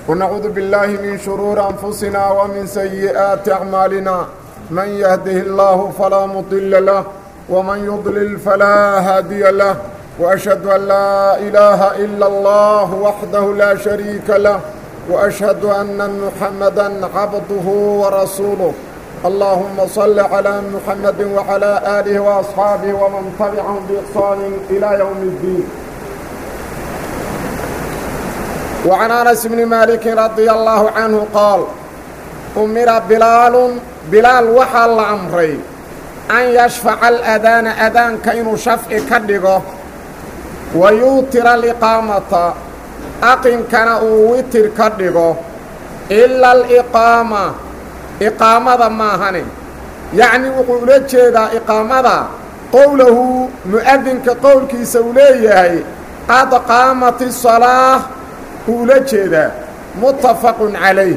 ونعوذ بالله من شرور أنفسنا ومن سيئات أعمالنا من يهده الله فلا مضل له ومن يضلل فلا هادي له وأشهد أن لا إله إلا الله وحده لا شريك له وأشهد أن محمدا عبده ورسوله اللهم صل على محمد وعلى آله وأصحابه ومن تبعهم بإحسان إلى يوم الدين وعن أنس بن مالك رضي الله عنه قال أمر بلال بلال وحا لأمري أن يشفع الأذان أذان كإنو شفع كدغه ويوتر الإقامة أقم كان أوتر كدغه إلا الإقامة إقامة ماهن يعني وقول جيدا إقامة قوله مؤذن كقول كي سوليه قد قامت الصلاة ula jeedaa muttafaqun calayh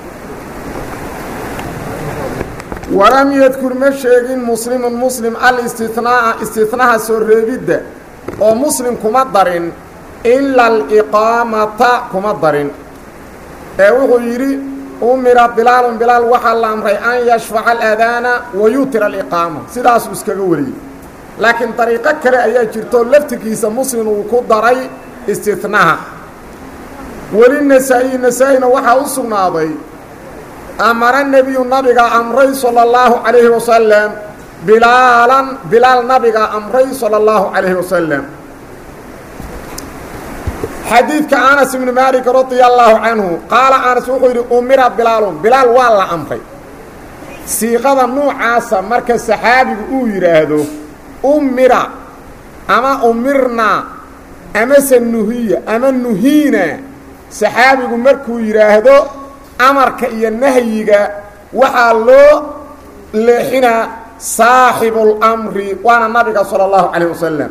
walam yadkur ma sheegin muslimun muslim al-istinaa'a istinaha soo reebidda oo muslim kuma darin ila aliqaamata kuma darin ee wuxuu yidhi umira bilaalun bilaal waxaa la amray an yashfaca alaadaana wa yuutira aliqaama sidaasuu iskaga wariyey laakiin dariiqo kale ayaa jirto laftirkiisa muslim uu ku daray istinaha weli nasaa-i nasaa-ina waxaa u sugnaaday amara nebiyu nabiga amray sala allahu calayhi wasalam bilaalan bilaal nabiga amray sala allahu calayhi wasalam xadiidka anas ibni maalik radia allaahu canhu qaala anas wuxuu yidhi umira bilaalun bilaal waa la amray siiqada nuucaasa marka saxaabigu uu yidhaahdo umira ama umirnaa amase nuhiya ama nuhiina saxaabigu markuu yidhaahdo amarka iyo nahyiga waxaa loo leexinaa saaxibulamri waana nabiga sala allahu calayh wasalam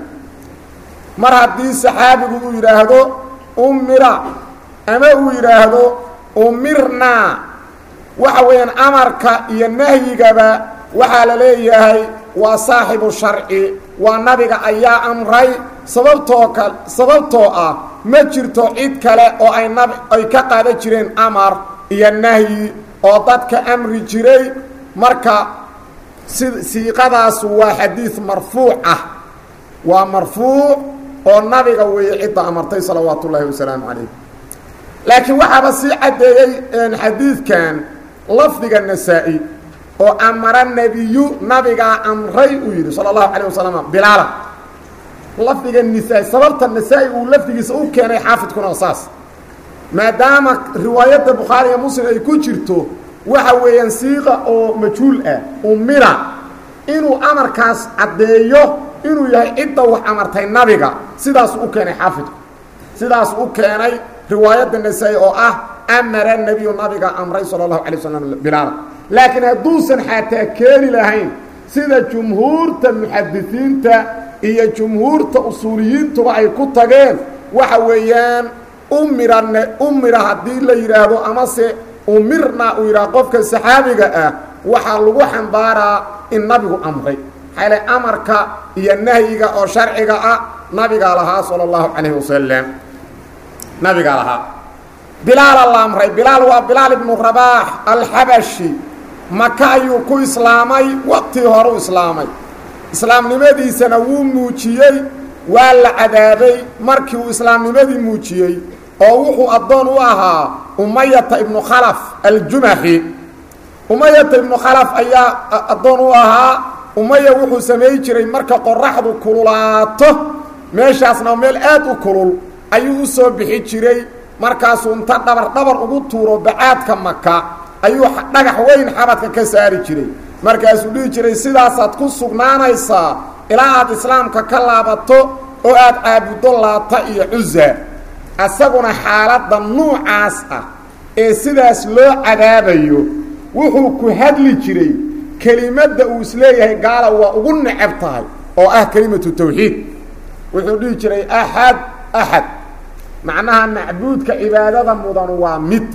mar haddii saxaabigu uu yidhaahdo umira ama uu yidhaahdo umirnaa waxa weeyaan amarka iyo nahyigaba waxaa la leeyahay waa saaxibu sharci waa nabiga ayaa amray sababtoo ka sababtoo ah ma jirto cid kale oo ay nab ay ka qaadan jireen amar iyo nahyi oo dadka amri jiray marka si siiqadaasu waa xadiid marfuuc ah waa marfuuc oo nabiga weeye cidda amartay salawaatu ullaahi wasalaamu calayh laakiin waxaaba sii caddeeyey xadiidkan lafdiga nasaa-i oo amara nebiyu nabigaa amray uu yidhi sala allahu calayh wasalam bilaala lafdiga nisaa sababta nasaa-i uu lafdigiisa u keenay xaafidkuna saas maadaama riwaayadda bukhaari iyo muslim ay ku jirto waxa weeyaan siiqa oo majhuul ah umira inuu amarkaas caddeeyo inuu yahay cidda wax amartay nabiga sidaasu u keenay xaafidku sidaasu u keenay riwaayadda nasaa-i oo ah amara nebiyu nabiga amray sala allahu calay wasalam bilaala laakiin hadduusan xataa keeni lahayn sida jumhuurta muxadisiinta iyo jumhuurta usuuliyiintuba ay ku tageen waxa weeyaan umirane umira haddii la yidhaahdo amase umirna uu yidhaha qofka saxaabiga ah waxaa lagu xambaaraa in nabigu amray xale amarka iyo nahyiga oo sharciga ah nabigaa lahaa sala allahu calayhi wasalam nabigaa lahaa bilaala la amray bilaal waa bilaal ibnu rabaax alxabashi maka ayuu ku islaamay waqtii horu islaamay islaamnimadiisana wuu muujiyey waa la cadaabay markii uu islaamnimadii muujiyey oo wuxuu addoon u ahaa umayata ibnu khalaf aljumaxi umayata ibnu khalaf ayaa addoon u ahaa umaya wuxuu samay jiray marka qoraxdu kululaato meeshaasna meel aad u kulul ayuu u soo bixi jiray markaasuu inta dhabar dhabar ugu tuuro bacaadka maka ayuu dhagax weyn xabadka ka saari jiray markaasuu dhihi jiray sidaasaad ku sugnaanaysaa ilaa aad islaamka ka laabato oo aad caabuddo laata iyo cusa isaguna xaaladda nuucaas ah ee sidaas loo cadaabayo wuxuu ku hadli jiray kelimadda uu isleeyahay gaala waa ugu necab tahay oo ah kelimatu tawxiid wuxuu dhihi jiray axad axad macnaha macbuudka cibaadada mudan waa mid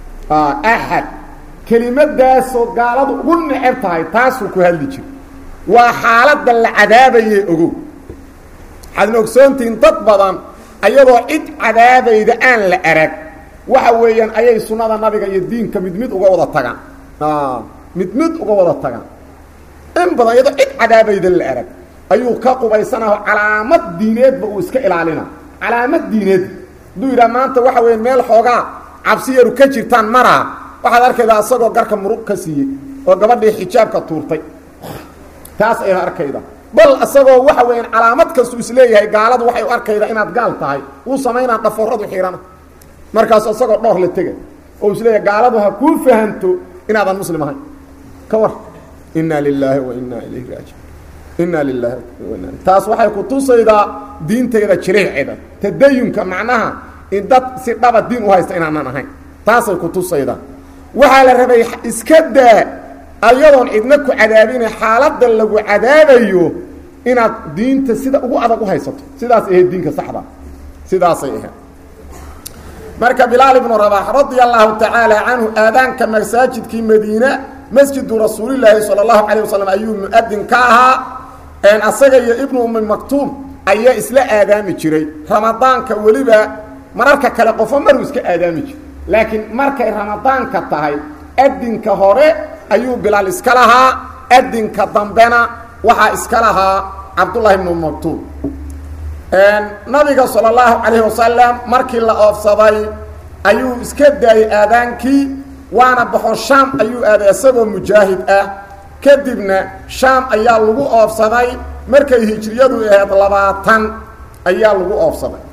axad kelimadaasoo gaaladu ugu necab tahay taasuu ku hadli jiray waa xaaladda la cadaabaye ogow waxaadna ogsoontihiin dad badan ayadoo cid cadaabayda aan la arag waxa weeyaan ayay sunnada nabiga iyo diinka mid mid uga wada tagaan mid mid uga wada tagaan in badan iyadoo cid cadaabayda la arag ayuu ka qubaysanaho calaamad diineedba uu iska ilaalina calaamad diineed hadduu yidhaha maanta waxa weya meel xoogaa cabsi yaru ka jirtaan maraa waxaad arkaydaa isagoo garka murug ka siiyey oo gabadhii xijaabka tuurtay taas ayaad arkayda bal isagoo waxa weeyaan calaamad kastuu isleeyahay gaaladu waxay u arkaydaa inaad gaal tahay uu samaynaa dhaforadu xihana markaasu isagoo dhoor la tega oo isleeyahay gaaladu ha kuu fahanto inaadan muslim ahayn ka war inaa lilaahi wa inaa ilayhi raajiun inaa lilaahi taas waxay ku tusaydaa diintayda jiriiceeda tadayunka macnaha in dad si dhaba diin u haysta inaanan ahayn taasay ku tusaydaa waxaa la rabay iska daa ayadoon cidna ku cadaabina xaaladda lagu cadaabayo inaad diinta sida ugu adag u haysato sidaas ahayd diinka saxda sidaasay ahayd marka bilaal ibnu rabax radia allahu tacaala canhu aadaanka masaajidkii madiina masjidu rasuulilaahi sala allahu calayh wasalam ayuu mu-adin ka ahaa asaga iyo ibnu ummi maktuum ayaa isla aadaami jiray ramadaanka weliba mararka kale qofo maruu iska aadaami jiray laakiin markay ramadaanka tahay adinka hore ayuu bilaal iska lahaa adinka dambena waxaa iska lahaa cabdullahi ibnu maktuum nabiga salى اllahu calayhi wasalam markii la oofsaday ayuu iska daayey aadaankii waana baxo shaam ayuu aaday isagoo mujaahid ah kadibna shaam ayaa lagu oofsaday markay hijriyadu ahayd labaatan ayaa lagu oofsaday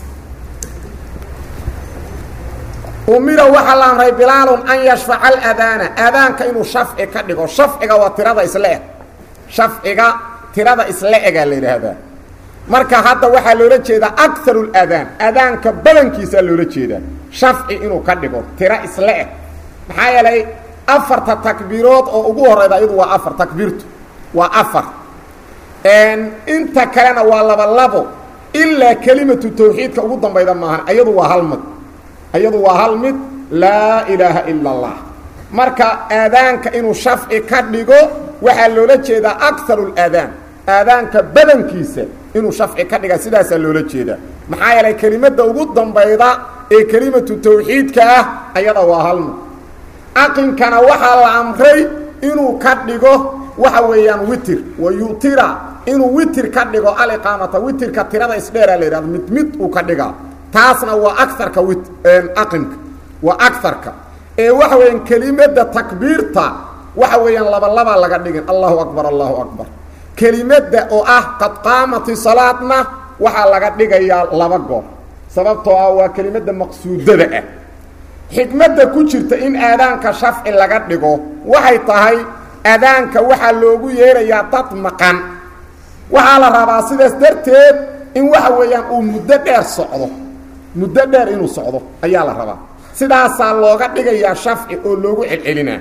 umira waxaa la amray bilaalun an yashfaca aladaana aadaanka inuu shafci ka dhigo shafciga waa tirada isla eg shafciga tirada isla egaa la yidhaahdaa marka hadda waxaa loola jeedaa akaru اladaan adaanka badankiisaa loola jeedaa shafci inuu ka dhigo tiro isla eg maxaa yeelay afarta takbiirood oo ugu horeyda iyadu waa afar takbiirtu waa afar inta kalena waa laba labo ilaa kelimatu tawxiidka ugu dambayda maahan ayadu waa hal mid ayadu waa hal mid laa ilaaha ila اllah marka aadaanka inuu shafci ka dhigo waxaa loola jeedaa akaru اladaan aadaanka badankiisa inuu shafci ka dhiga sidaasaa loola jeedaa maxaa yeelay kelimadda ugu dambayda ee kelimatu tawxiidka ah ayada waa halmid aqinkana waxaa la amray inuu ka dhigo waxa weeyaan witir wa yutira inuu witir ka dhigo aliqaamata witirka tirada isdheeraa la yidhahdo mid mid uu ka dhigaa taasna waa aarka wit aqinka waa agarka ee waxa weeyaan kelimadda takbiirta waxa weeyaan labalabaa laga dhigin allahu akbar allahu akbar kelimadda oo ah qad qaamati salaadna waxaa laga dhigayaa laba goor sababtoo ah waa kelimadda maqsuudada ah xikmadda ku jirta in aadaanka shafci laga dhigo waxay tahay aadaanka waxaa loogu yeerayaa dad maqan waxaa la rabaa sidaas darteed in waxa weeyaan uu muddo dheer socdo muddo dheer inuu socdo ayaa la rabaa sidaasaa looga dhigayaa shafci oo loogu celcelinaa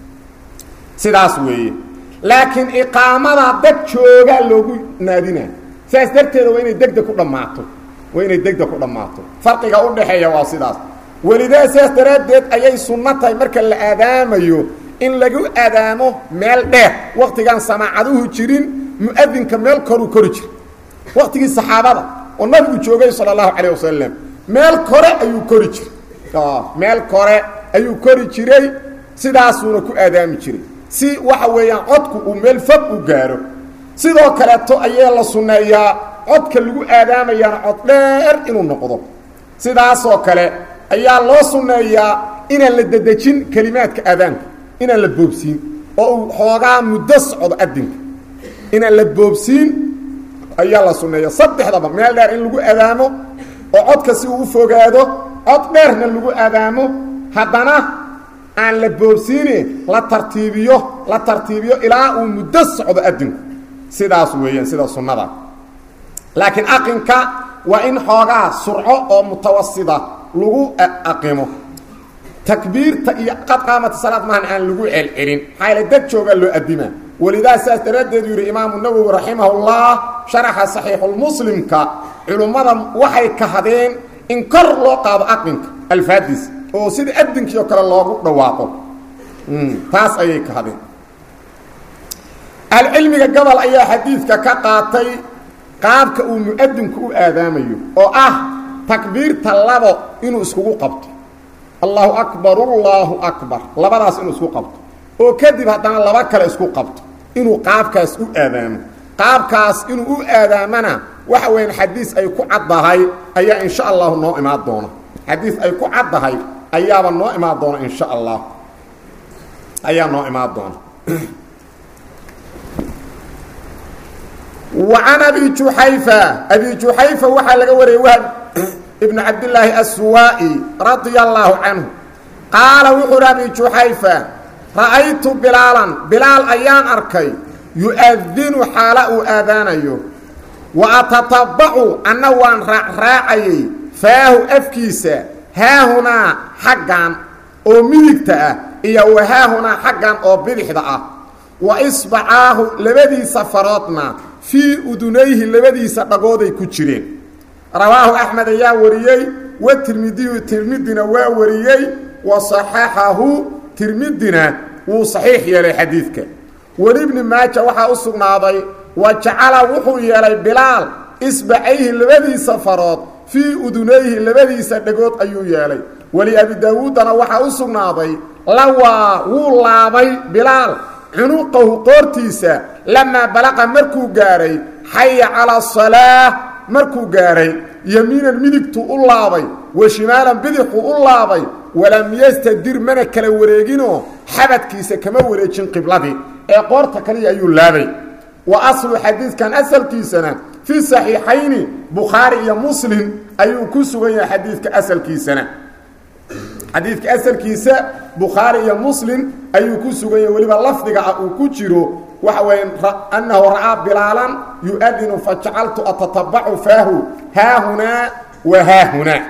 sidaas weeye laakiin iqaamada dad joogaa loogu naadinaa sidaas darteeda waa inay degdeg ku dhammaato waa inay degdeg ku dhammaato farqiga u dhaxeeya waa sidaas welidaa sidaas daraaddeed ayay sunno tahay marka la aadaamayo in lagu aadaamo meel dheer waktigaan samaacaduhu jirin mu-adinka meel koruu kori jira waktigii saxaabada oo nabigu joogay sala allahu calayh wasalam meel kore ayuu kori jiray meel kore ayuu kori jiray sidaasuuna ku aadaami jiray si waxa weeyaan codku uu meel fog u gaaro sidoo kaleeto ayee la sunneeyaa codka lagu aadaamayaana cod dheer inuu noqdo sidaasoo kale ayaa loo sunneeyaa inaan la dedejin kelimaadka aadaanka inaan la boobsiin oo uu xoogaa muddo socdo adinka inaan la boobsiin ayaa la sunneeya saddexdaba meel dheer in lagu aadaamo oo codka si uu u fogaado cod dheerna lagu aadaamo haddana aan la boobsiine la tartiibiyo la tartiibiyo ilaa uu muddo socdo adinku sidaas weeyaan sida sunnada laakiin aqinka waa in xoogaa surco oo mutawasida lagu aqimo takbiirta iyo qad qaamata salaad maahan aan lagu celcelin maxaa yaele dad joogaa loo adimaa welidaa saas daraaddeed yidhi imaamu nawowi raximahullah sharaxa saxiixulmuslimka culummada waxay kahadeen in kor loo qaado aqinka alfaadiis oo sida adinkii oo kale loogu dhawaaqo taas ayay kahadeen ahlucilmiga gobol ayaa xadiidka ka qaatay qaabka uu mu-adinku u aadaamayo oo ah takbiirta labo inuu iskugu qabto allahu akbar allaahu akbar labadaas inuu isku qabto oo kadib haddana laba kale isku qabto inuu qaabkaas u aadaamo qaabkaas inuu u aadaamana waxa weeyaan xadiis ay ku caddahay ayaa insha allahu noo imaan doona xadiis ay ku caddahay ayaaba noo imaan doona insha allah ayaa noo imaan doona wa can abi juxayfa abi juxayfa waxaa laga wariyey wahb ibnu cabdillaahi assuwaa'i radia allaahu canhu qaala wuxuu uhi abi juxayfa ra'aytu bilaalan bilaal ayaan arkay yu-adinu xaala uu aadaanayo wa atatabacu anna waan raacraacayay faahu afkiisa haahunaa xaggan oo midigta ah iyo wa haahunaa xaggan oo bidixda ah wa isbacaahu labadiisa faroodna fii udunayhi labadiisa dhagooday ku jireen rawaahu axmed ayaa wariyey wa tirmidiyu tirmidina waa wariyey wa saxaxahu tirmidina wuu saxiix yeelay xadiidka welibni maaja waxaa u sugnaaday wa jacala wuxuu yeelay bilaal isbacayhi labadiisa farood fii udunayhi labadiisa dhagood ayuu yeelay weli abi daawuuddana waxaa u sugnaaday lawaa wuu laabay bilaal cunuqahu qoortiisa lamaa balaqa markuu gaadhay xaya calaa salaah markuu gaadhay yamiinan midigtuu u laabay wa shimaalan bidixuu u laabay walam yastadir mana kala wareeginoo xabadkiisa kama wareejin qibladii ee qoorta kaliya ayuu laabay wa aslu xadiidkan asalkiisana fii saxiixayni bukhaari iyo muslim ayuu ku sugan yahay xadiidka asalkiisana xadiidka asalkiisa bukhaari iyo muslim ayuu ku sugan yahay weliba lafdiga ah uu ku jiro waxa weya annahu ra'aa bilaalan yu-adinu fajacaltu atatabacu faahu haahunaa wa haahunaa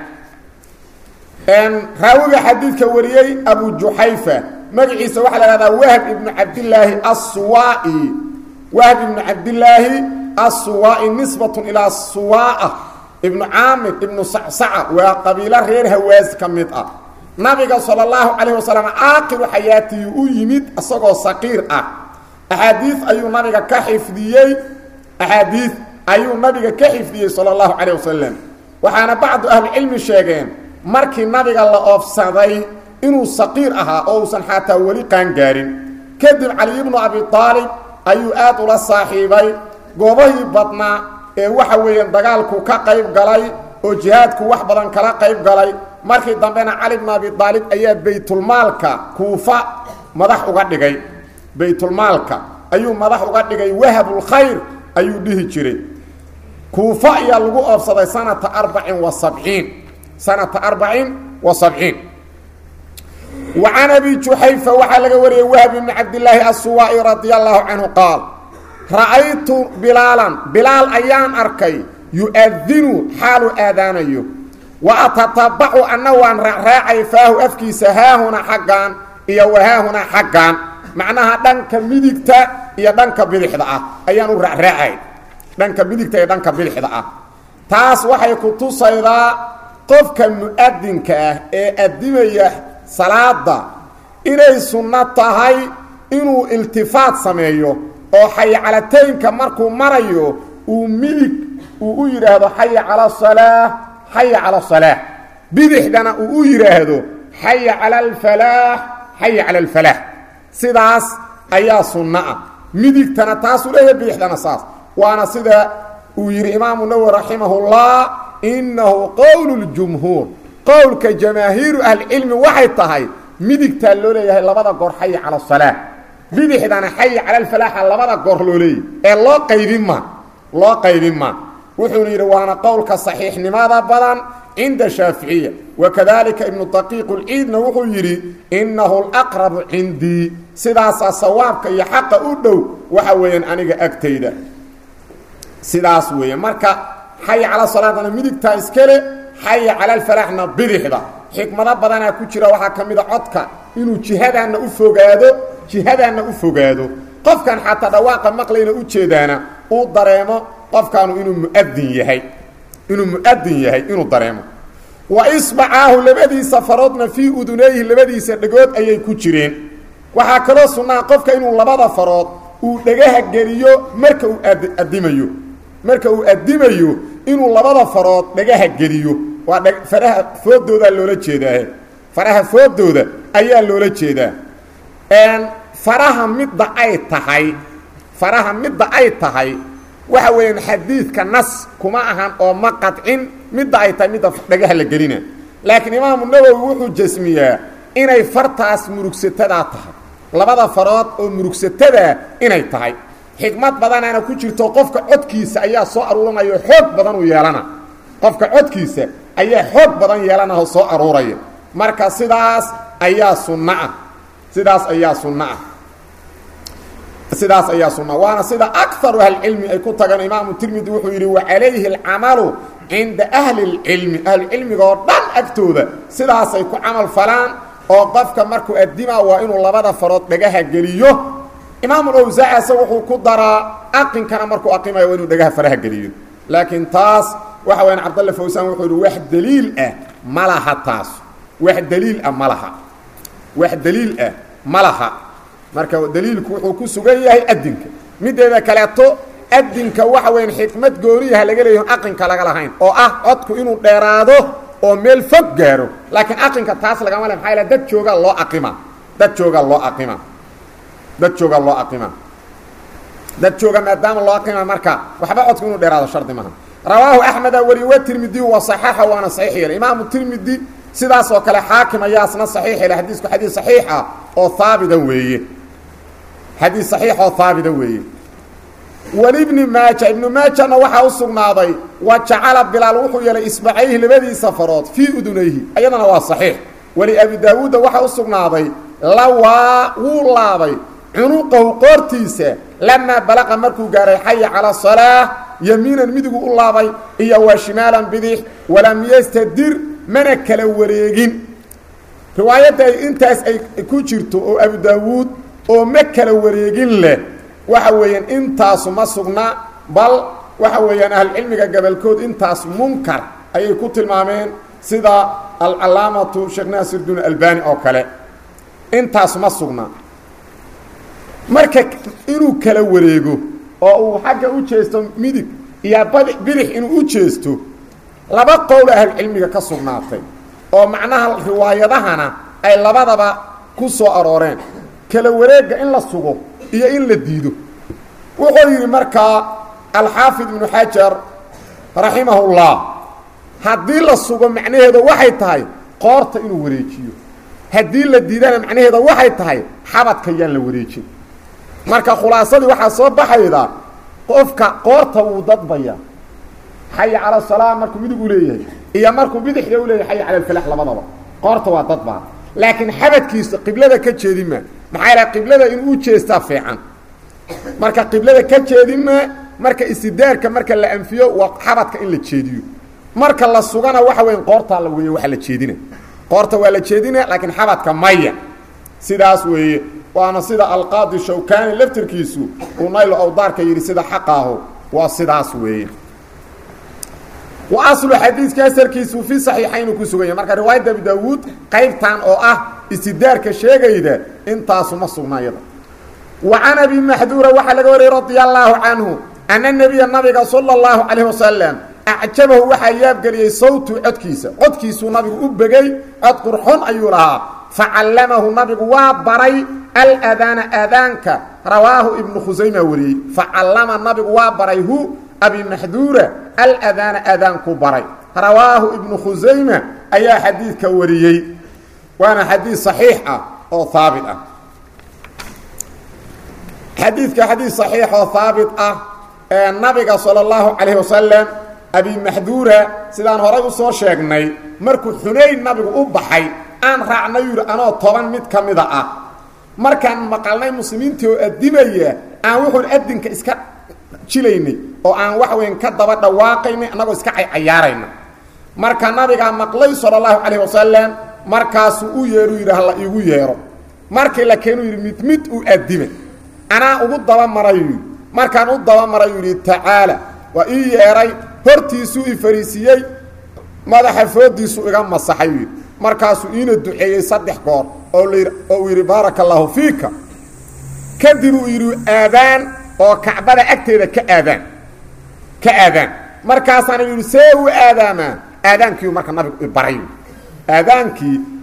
raawiga xadiidka wariyey abu juxayfa magaciisa waxaa la hahdaa wahb ibnu cabdilaahi assuwaa'i wahb ibnu cabdilaahi assuwaa'i nisbatun ilaa suwaa'a ibnu caamir ibnu sacsaca waa qabiilo reer hawaas ka mid ah nabiga sala allahu calayh wasalam aakiru xayaatihi u yimid isagoo saqiir ah axaadiid ayuu nabiga ka xifdiyey axaadiid ayuu nabiga ka xifdiyey sala allahu calayh wasalam waxaana bacdu ahlicilmi sheegeen markii nabiga la oofsaday inuu saqiir ahaa oo uusan xataa weli qaangaarin kadib cali ibnu abi aalib ayuu aad ula saaxiibay goobahii badnaa ee waxa weeyaan dagaalku ka qayb galay oo jihaadku wax badan kala qayb galay markii dambena cali bnu abi aalib ayaa baytulmaalka kuufa madax uga dhigay baytulmaalka ayuu madax uga dhigay wahabulkhayr ayuu dhihi jiray kuufa ayaa lagu oofsaday sanata arbacin wa sabciin sanata arbacin wa sabciin wa can abi juxayfa waxaa laga wariyey wahb ibni cabdilaahi assuwaa'i radia allahu canhu qaal ra'aytu bilaalan bilaal ayaan arkay yu-adinu xaaluu aadaanayo wa atatabacu anna waan raacraacay faahu afkiisa haahuna xaggan iyo wahaahuna xaggan macnaha dhanka midigta iyo dhanka bidixda ah ayaan u raacraacay dhanka midigta iyo dhanka bidixda ah taas waxay ku tusaydaa qofka mu-adinka ah ee addimaya salaada inay sunno tahay inuu iltifaat sameeyo oo xayacalataynka markuu marayo uu midig uu u yidhaahdo xaya cala asalaa xaya cala asalaax bidixdana uu u yidhaahdo xaya cala alfalaax xaya cala alfalaax sidaas ayaa sunno ah midigtana taasuu leeyahay bidixdana saas waana sida uu yidhi imaamu nawowi raximahullah innahu qowlu ljumhuur qowlka jamaahiiru ahlicilmi waxay tahay midigtaa loo leeyahay labada goor xaya cala asalaax bidixdana xaya cala alfalaaxa labada goor loo leeyahy ee loo qaybin ma loo qaybin ma wuxuuna yidhi waana qowlka saxiixnimada badan cinda shaaficiya wakadalika ibnu daqiiq lciidna wuxuu yidhi innahu laqrabu cindii sidaasaa sawaabka iyo xaqa u dhow waxa weeyaan aniga agtayda sidaas weeye marka xaya cala salaadana midigtaa iskale xaya cala alfalaaxna bidixda xikmado badanaa ku jira waxaa ka mida codka inuu jihadaanna u fogaado jihadaanna u fogaado qofkan xataa dhawaaqa maqlayna u jeedaana uu dareemo qofkaanu inuu muadin yahay inuu mu'adin yahay inuu dareemo wa isbacaahu labadiisa faroodna fii udunayhi labadiisa dhegood ayay ku jireen waxaa kaloo sunnaa qofka inuu labada farood uu dhegaha geliyo marka uu addimayo marka uu addimayo inuu labada farood dhegaha geliyo waa faraha foodoodaa loola jeedaahe faraha foodooda ayaa loola jeedaa faraha midda ay tahay faraha midda ay tahay waxa weeyaan xadiidka nas kuma ahan oo ma qadcin midda ay tahay midda dhagaha la gelina laakiin imaamu nawowi wuxuu jasmiyaa inay fartaas murugsatada tahay labada farood oo murugsatada inay tahay xikmad badanaana ku jirto qofka codkiisa ayaa soo aruuranaya oo xoog badan u yeelana qofka codkiisa ayaa xoog badan yeelana oo soo aruuraya marka sidaas ayaa sunno ah sidaas ayaa sunno ah sidaas ayaa sunna waana sida akaru ahlicilmi ay ku tagaan imaamu tirmidi wuxuu yidhi wacalayhi alcamalu cinda ahli اlcilmi ahlucilmiga oo dhan agtooda sidaasay ku camal falaan oo qofka markuu addimaa waa inuu labada farood dhagaha geliyo imaamu awsaacase wuxuu ku daraa aqinkana markuu aqimayo waa inuu dhagaha faraha geliyo laakiin taas waxa wayaan cabdalle fawsaan wuxuu yidhi wax daliil ah ma laha taas wax daliil ah ma laha wax daliil ah ma laha marka daliilku wuxuu ku sugan yahay adinka mideeda kaleeto adinka waxa weyan xikmad gooniyaha laga leeyahy aqinka laga lahayn oo ah codku inuu dheeraado oo meel fog gaaro laakiin aqinka taas lagama le maxaa dad joogaa loo aqima dad joogaa loo aqima dad joogaa loo aqima dad jooga maadaama loo aqima marka waxba codku inuu dheeraado shardi maha rawaahu axmeda wariye wa tirmidi wa saxaxa waana saxiix yeelay imaamu tirmidi sidaas oo kale xaakim ayaasna saxiix yeelay xadiisku xadiis saxiixa oo haabita weeye xadiis saxiix oo haabita weeye walibni maaja ibnu maajana waxaa u sugnaaday wa jacala bilaal wuxuu yeelay isbacayhi labadiisa farood fii udunayhi ayadana waa saxiix wali abi daawuudda waxaa u sugnaaday lawaa wuu laabay cunuqahu qoortiisa lamaa balaqa markuu gaaray xaya calaa salaa yamiinan midigu u laabay iyo waa shimaalan bidix walam yastadir mana kala wareegin riwaayadda ay intaas ay ku jirto oo abu daawuud oo ma kala wareegin leh waxa weeyaan intaasu ma sugna bal waxa weeyaan ahlucilmiga gabolkood intaas munkar ayay ku tilmaameen sida alcalaamatu sheekh naasirdiin albani oo kale intaas ma sugna marka inuu kala wareego oo uu xagga u jeesto midig iyo badi bidix inuu u jeesto laba qowl ahlucilmiga ka sugnaatay oo macnaha riwaayadahana ay labadaba ku soo arooreen kala wareegga in la sugo iyo in la diido wuxuu yidhi markaa alxaafid ibnu xajar raximahullah haddii la sugo macnaheedu waxay tahay qoorta inuu wareejiyo haddii la diidana macnaheeda waxay tahay xabadka yaan la wareejin marka khulaasadii waxaa soo baxayda qofka qoorta wuu dadbaya xaya cala salaa markuu midig u leeyahay iyo markuu bidixda u leeyahay xaya cala alfalax labadaba qoorta waa dadbaa laakiin xabadkiisa qiblada ka jeedinma maxaa yidhaha qiblada inuu u jeestaa fiican marka qiblada ka jeedinma marka istidaarka marka la anfiyo waa xabadka in la jeediyo marka la sugana waxa weya qoortaa la weeye waa la jeedina qoorta waa la jeedina laakiin xabadka maya sidaas weeye waana sida alqaadi shawkani laftirkiisu uu naylo awdaarka yidhi sida xaqaahu waa sidaas weeye wa aslu xadiidka asalkiisu fi saxiixaynu ku sugan yahy marka riwaayadda abi daawuud qaybtan oo ah istidaarka sheegayda intaasu ma sugna yada wa can abi maxduura waxaa laga wariyey radia allaahu canhu ana nebiya nabiga sala اllahu calayh wasalam acjabahu waxaa yaabgeliyey sawtu codkiisa codkiisuu nabigu u begey cod qurxon ayuu lahaa facallamahu nabigu waa baray aladaana aadaanka rawaahu ibnu khusayma wariyey facallama nabigu waa baray hu abi maxduura aladaana aadaanku baray rawaahu ibnu khusayma ayaa xadiidka wariyey waana xadiid صaxiix ah oo haabit ah xadiidka xadiid صaxiix oo haabit ah ee nabiga salى اllahu calayh wasalam abi maxduura sidaan horay u soo sheegnay markuu xunayn nabigu u baxay aan raacnay yidhi anoo toban mid ka mida ah markaan maqalnay muslimiintii oo addimaya aan wuxuun adinka iska jilaynay oo aan wax weyn ka daba dhawaaqaynay annagoo iska caycayaarayna marka nabigaa maqlay sala allahu calayh wasalam markaasuu u yeedhu yidhi hala iigu yeedho markii la keenuu yidhi mid mid u addima anaa ugu dabamarayu yidhi markaan u dabamarayu yidhi tacaala waa ii yeedhay hortiisuu i fariisiiyey madaxa foodiisu iga masaxay yidhi markaasuu iina duceeyey saddex goor oo layidhi oo uu yidhi baaraka allaahu fiika kadib uu yidhi aadaan oo kacbada agteeda ka aadaan ka aadaan markaasaana yidhi see u aadaamaa aadaankiiu marka nabigu ibaray aadaankii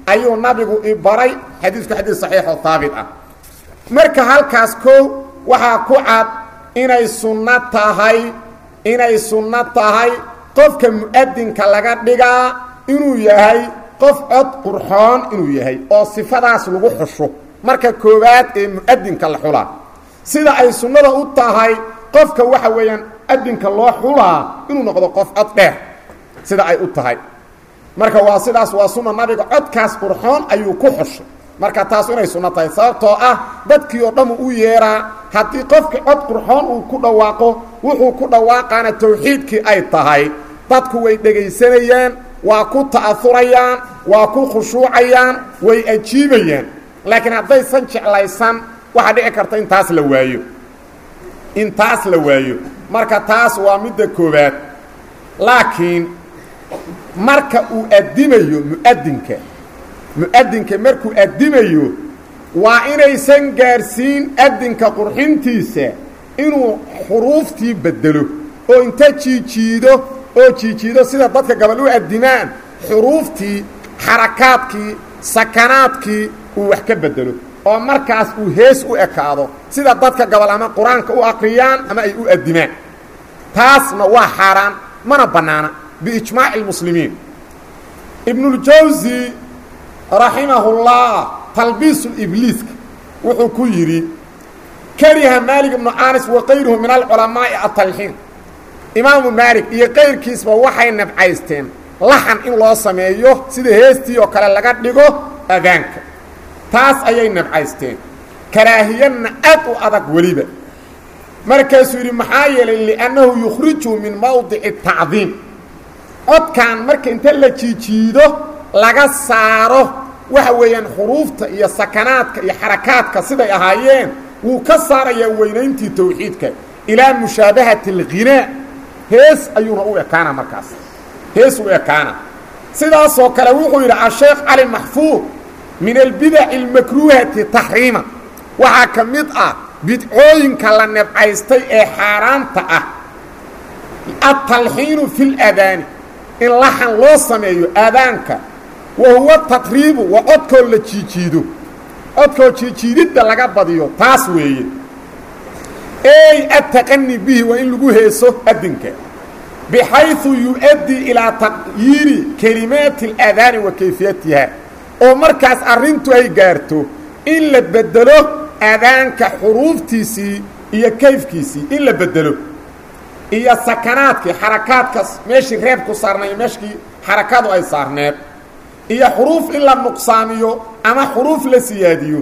ayuu nabigu i baray xadiisku xadiis saxiixoo haabit ah marka halkaas kow waxaa ku cad inay sunno tahay inay sunno tahay qofka mu'adinka laga dhigaa inuu yahay qof cod qurxoon inuu yahay oo sifadaas lagu xusho marka koowaad ee mu'adinka la xulaa sida ay sunnada u tahay qofka waxa weeyaan adinka loo xulaa inuu noqdo qof cod dheer sida ay u tahay marka waa sidaas waa sunna nabiga codkaas qurxoon ayuu ku xushay marka taas inay sunno tahay sababtoo ah dadkii oo dhammu u yeeraa haddii qofkii cod qurxoon uu ku dhawaaqo wuxuu ku dhawaaqaana tawxiidkii ay tahay dadku way dhegaysanayaan waa ku ta'aurayaan waa ku khushuucayaan way ajiibayaan laakiin haddaysan jeclaysan waxaa dhici karta in taas la waayo in taas la waayo marka taas waa midda koowaad laakiin marka uu addimayo mu'adinka mu'adinka markuu addimayo waa inaysan gaarsiin adinka qurxintiisa inuu xuruuftii bedelo oo inta jiijiido oo jiijiido sida dadka gabal u addimaan xuruuftii xarakaadkii sakanaadkii uu wax ka bedelo oo markaas uu hees u ekaado sida dadka gabal ama qur-aanka u aqriyaan ama ay u addimaan taasna waa xaaraan mana bannaana biijmaaci اlmuslimiin ibnuاljawsi raximahullah talbiisu ibliiska wuxuu ku yidhi kariha maalik ibnu anis wa kayruhu min alculamaa'i atalxiin imaamu maalik iyo kayrkiisba waxay nabcaysteen laxan in loo sameeyo sida heestii oo kale laga dhigo adaanka taas ayay nabcaysteen karaahiyana aad u adag weliba markaasuu yidhi maxaa yeelay liannahu yukhriju min mawdici tacdiim codkan marka inta la jiijiido laga saaro waxa weeyaan xuruufta iyo sakanaadka iyo xarakaadka siday ahaayeen wuu ka saarayaa weynayntii tawxiidka ilaa mushaabahati alghinaa hees ayuuna u ekaana markaas hees u ekaana sidaasoo kale wuxuu yidhi asheekh cali maxfuud min albidaci almakruuhati taxriima waxaa ka mid ah bidcooyinka la nebcaystay ee xaaraanta ah atalxiinu fi ladaani in laxan loo sameeyo aadaanka wa huwa tatriibu waa codkoo la jiijiido codkoo jiijiididda laga badiyo taas weeye ey attaqani bihi waa in lagu heeso adinka bixayثu yu-addii ilaa taqyiiri kelimaati اladaani wa kayfiyatiha oo markaas arrintu ay gaarto in la bedelo adaanka xuruuftiisii iyo kayfkiisii in la bedelo iyo sakanaadkii xarakaadkas meeshii reebku saarnay meeshkii xarakadu ay saarneed iyo xuruuf in la nuqsaamiyo ama xuruuf la siyaadiyo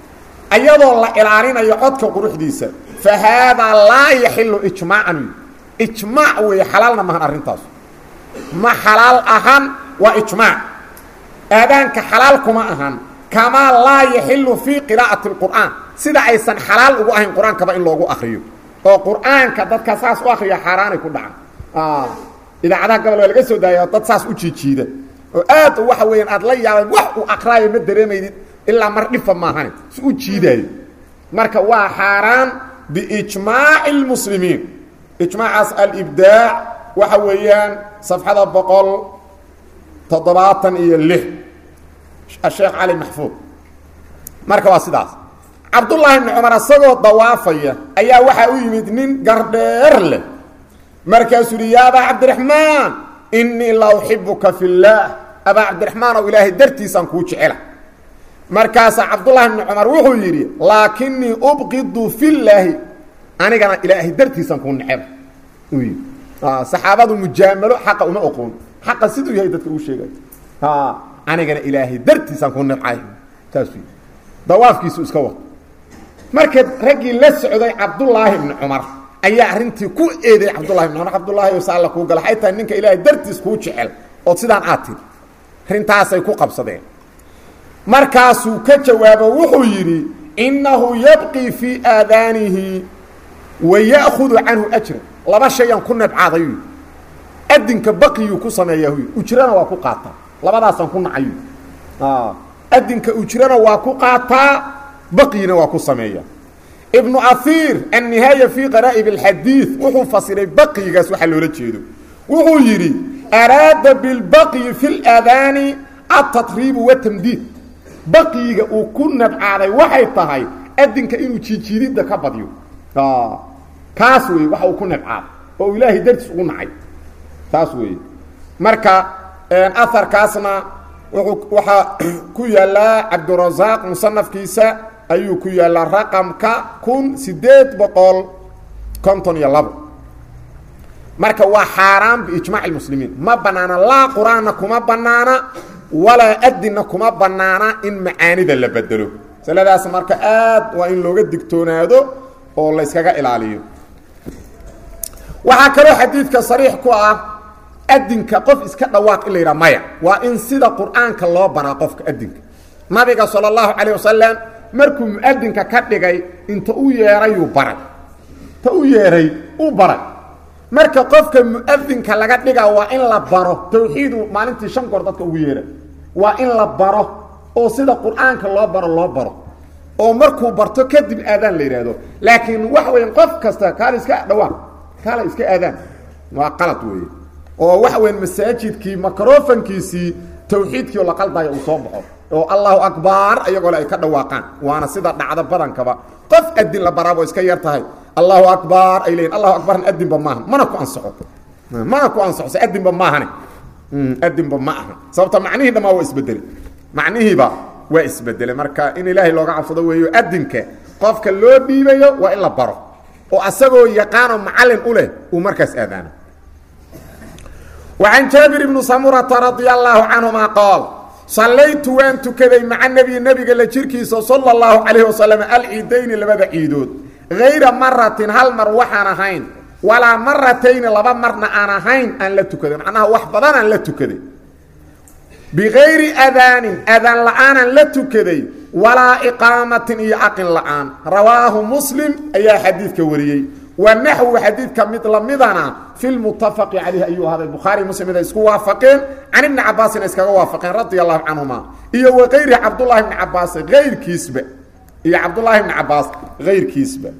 ayadoo la ilaalinayo codka quruxdiisa fa haadaa laa yaxilu ijmaacan ijmaac weeye xalaalna mahan arrintaas ma xalaal ahan waa ijmaac aadaanka xalaal kuma ahan kamaa laa yaxilu fii qiraa'ati اlqur'aan sida aysan xalaal ugu ahayn qur-aankaba in loogu akriyo oo qur'aanka dadka saas u akriya xaaraanay ku dhacan idaacadaha gobol waa laga soo daaya dad saas u jiijiida oo aad waxa weeyaan aad la yaaban wax uu aqraayo ma dareemaydid ilaa mar dhifa maahane si u jiidaayo marka waa xaaraan biijmaaci اlmuslimiin ijmaacaas alibdaac waxa weeyaan safxada boqol toddobaatan iyo lix asheekh cali maxfuud marka waa sidaas cabdullaahi ibni cumar isagoo dawaafaya ayaa waxaa u yimid nin gardheer leh markaasuu yidhi ya abaa cabdiraxmaan innii la uxibuka fi اllaah abaa cabdiraxmaan ow ilaahay dartiisaan kuu jecela markaasaa cabdullahi ibni cumar wuxuu yidhi laakinii ubqidu fi llaahi anigana ilaahay dartiisaan kuu neceba uu yidhi saxaabadu mujaamalo xaqa uma oqoon xaqa siduu yahay dadka uu sheegay anigana ilaahay dartiisaan kuu necay saasuu yidhi dawaafkiisu iska wad marka raggii la socday cabdullaahi ibni cumar ayaa arrintii ku eeday cabdullahi ibn cumar cabdullaahi o saalla kuu gala waxay tahay ninka ilaahay dartiis kuu jecel ood sidaan aad tiri arrintaasay ku qabsadeen markaasuu ka jawaabo wuxuu yidhi innahu yabqii fii aadaanihi wa ya'khudu canhu ajran laba shayaan ku nabcaadayu adinka baqiyuu ku sameeyaa huy ujrana waa ku qaataa labadaasaan ku nacayu adinka ujrana waa ku qaataa baqyina waa ku sameeya ibnu ahiir annihaaya fii qaraa'ib alxadiid wuxuu fasiray baqyigaas waxaa loola jeedo wuxuu yidhi araada bilbaqyi fi اlaadaani atatriibu watamdiid baqiyiga uu ku nabcaaday waxay tahay adinka inuu jiijiididda ka badyo kaas wey waxa uu ku nabcaaday oo ilaahay dartiis ugu nacay taas weeye marka aharkaasna wuxuu waxaa ku yaallaa cabdurasaaq musanafkiisa ayuu ku yaallaa raqamka kun sideed boqol konton iyo labo marka waa xaaraan biijmaac اmuslimiin ma banaana laa qur-aanna kuma banaana walaa adinna kuma banaana in macaanida la bedelo masaladaas marka aad waa in looga digtoonaado oo la yskaga ilaaliyo waxaa kaloo xadiidka sariix ku ah adinka qof iska dhawaaq in la yidhaha maya waa in sida qur'aanka loo baraa qofka adinka nabiga salى اllahu calayه wasalam markuu muadinka ka dhigay inta u yeerayuu baray ta u yeeray u baray marka qofka muadinka laga dhiga waa in la baro tawxiidu maalintii shan goor dadka ugu yeera waa in la baro oo sida qur'aanka loo baro loo baro oo markuu barto kadib aadaan la yidhaahdo laakiin waxa weya qof kasta kaala iska dhawaaq kaala iska aadaan waa qalad weeye oo waxa weya masaajidkii microfonkiisii tawxiidkii oo la qaldaayo uu soo baxo oo allahu akbar iyagoo le ay ka dhawaaqaan waana sida dhacda badankaba qof adin la baraabo iska yar tahay allahu akbar ay leeyiin allahu akbarna adinba maaha mana ku ansaxo mana ku ansaxo se adinba maahane adinba ma aha sababta macnihii dhamaa waa isbedelay macnihiiba waa isbedelay marka in ilaahay looga cabsado weeyo adinka qofka loo dhiibayo waa in la baro oo asagoo yaqaanoo macallin u leh uu markaas aadaano وعن jaaبir بن samurةa رaضي الlaه canهuma qاal صalaytu waan tukaday maca nebi nebiga la jirkiisa salى الlahu عalيه wasaلم alciidayni labada ciidood غayra maratin hal mar waxaan ahayn walaa maratayni laba marna aan ahayn aan la tukaday macnaha wax badan aan la tukaday bigayri adaanin adaan la'aanaan la tukaday walaa iqaamatin iyo aqin la'aan rawaahu muslim ayaa xadiidka wariyey wa naxwu xadiidka mid lamidana fi lmutafaqi calayh ayuu ahaaday bukhaari muslim iday isku waafaqeen can ibni cabaasina iskaga waafaqeen radia allahu canhuma iyo wa kayri cabdullahi bni cabaas ayrkiisba iyo cabdullaahi bni cabaas ayrkiisba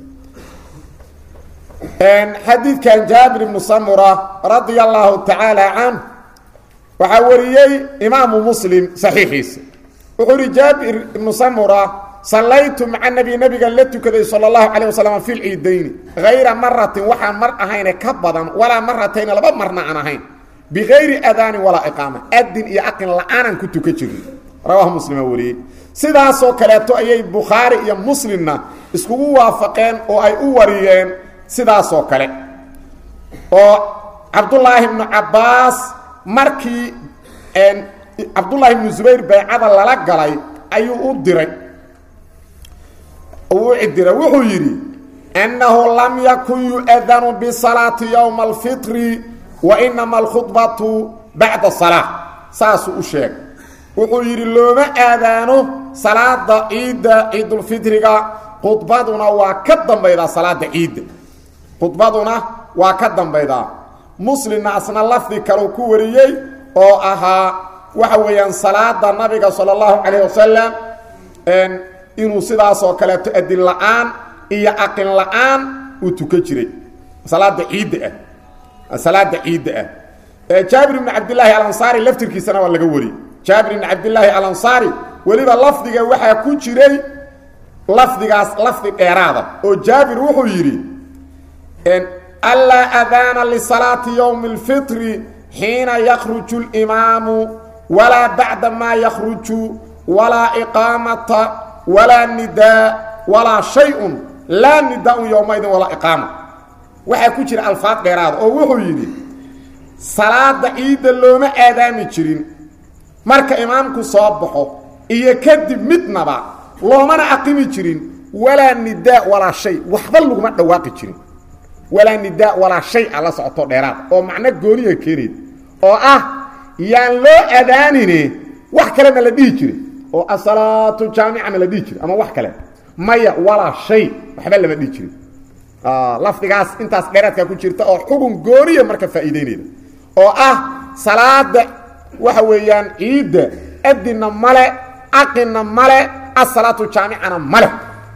xadiidkan jaabir ibnu samura radia allahu tacaala canh waxaa wariyey imaamu muslim saxiixiisa wuxuu ihi jaabir ibnu samura sallaytu maca nebi nebigan la tukaday sala allahu calayh wasalam fi lciidayni hayra maratin waxaan mar ahayne ka badan walaa maratayni laba marna aan ahayn bigayri adaanin walaa iqaama adin iyo aqin la-aanaan ku tukan jirnay rawaahu muslima wariyey sidaasoo kaleeto ayay bukhaari iyo muslimna iskugu waafaqeen oo ay u wariyeen sidaasoo kale oo cabdullaahi ibnu cabbaas markii cabdullaahi ibnu zubayr baycada lala galay ayuu u diray uu u cidiray wuxuu yidhi annahu lam yakun yu'adanu bisalaati yowma alfitri wa inama alkhudbatu bacda salaa saasuu u sheegay wuxuu yidhi looma aadaano salaada ciidda ciidulfitriga khudbaduna waa ka dambaydaa salaada ciidda khudbaduna waa ka dambaydaa muslimna asna lafdi kaleu ku wariyey oo ahaa waxa weeyaan salaada nabiga sala allahu calayh wasalam inuu sidaasoo kaleeto adin la-aan iyo aqin la-aan uu tukan jiray salaada ciidda ah salaada ciidda ah jaabir ibni cabdillaahi alansaari laftirkiisana waa laga wariyey jaabir ibni cabdillaahi alansaari weliba lafdiga waxaa ku jiray lafdigaas lafdi dheeraada oo jaabir wuxuu yidhi alaa adaana lisalaati yowmi اlfitri xiina yakruju اlimaamu walaa bacda maa yakruju walaa iqaamata walaa nidaa walaa shay-un laa nidaa-un yowmaydin walaa iqaama waxaa ku jira alfaad dheeraada oo wuxuu yidhi salaada ciidda looma aadaami jirin marka imaamku soo baxo iyo kadib midnaba loomana aqimi jirin walaa nidaa walaa shay waxba laguma dhawaaqi jirin walaa nidaa walaa shay a la socoto dheeraad oo macno gooniya keenayd oo ah yaan loo adaanine wax kale ma la dhihi jiray oo asalaatu jaamica ma la dhihi jiray ama wax kale maya walaa shay waxba lama dhihi jirin lafdigaas intaas dheeraadkaa ku jirta oo xugun gooniya marka faa'iideynayda oo ah salaada waxa weeyaan ciidda adinna male aqinna male asalaatu jaamicana male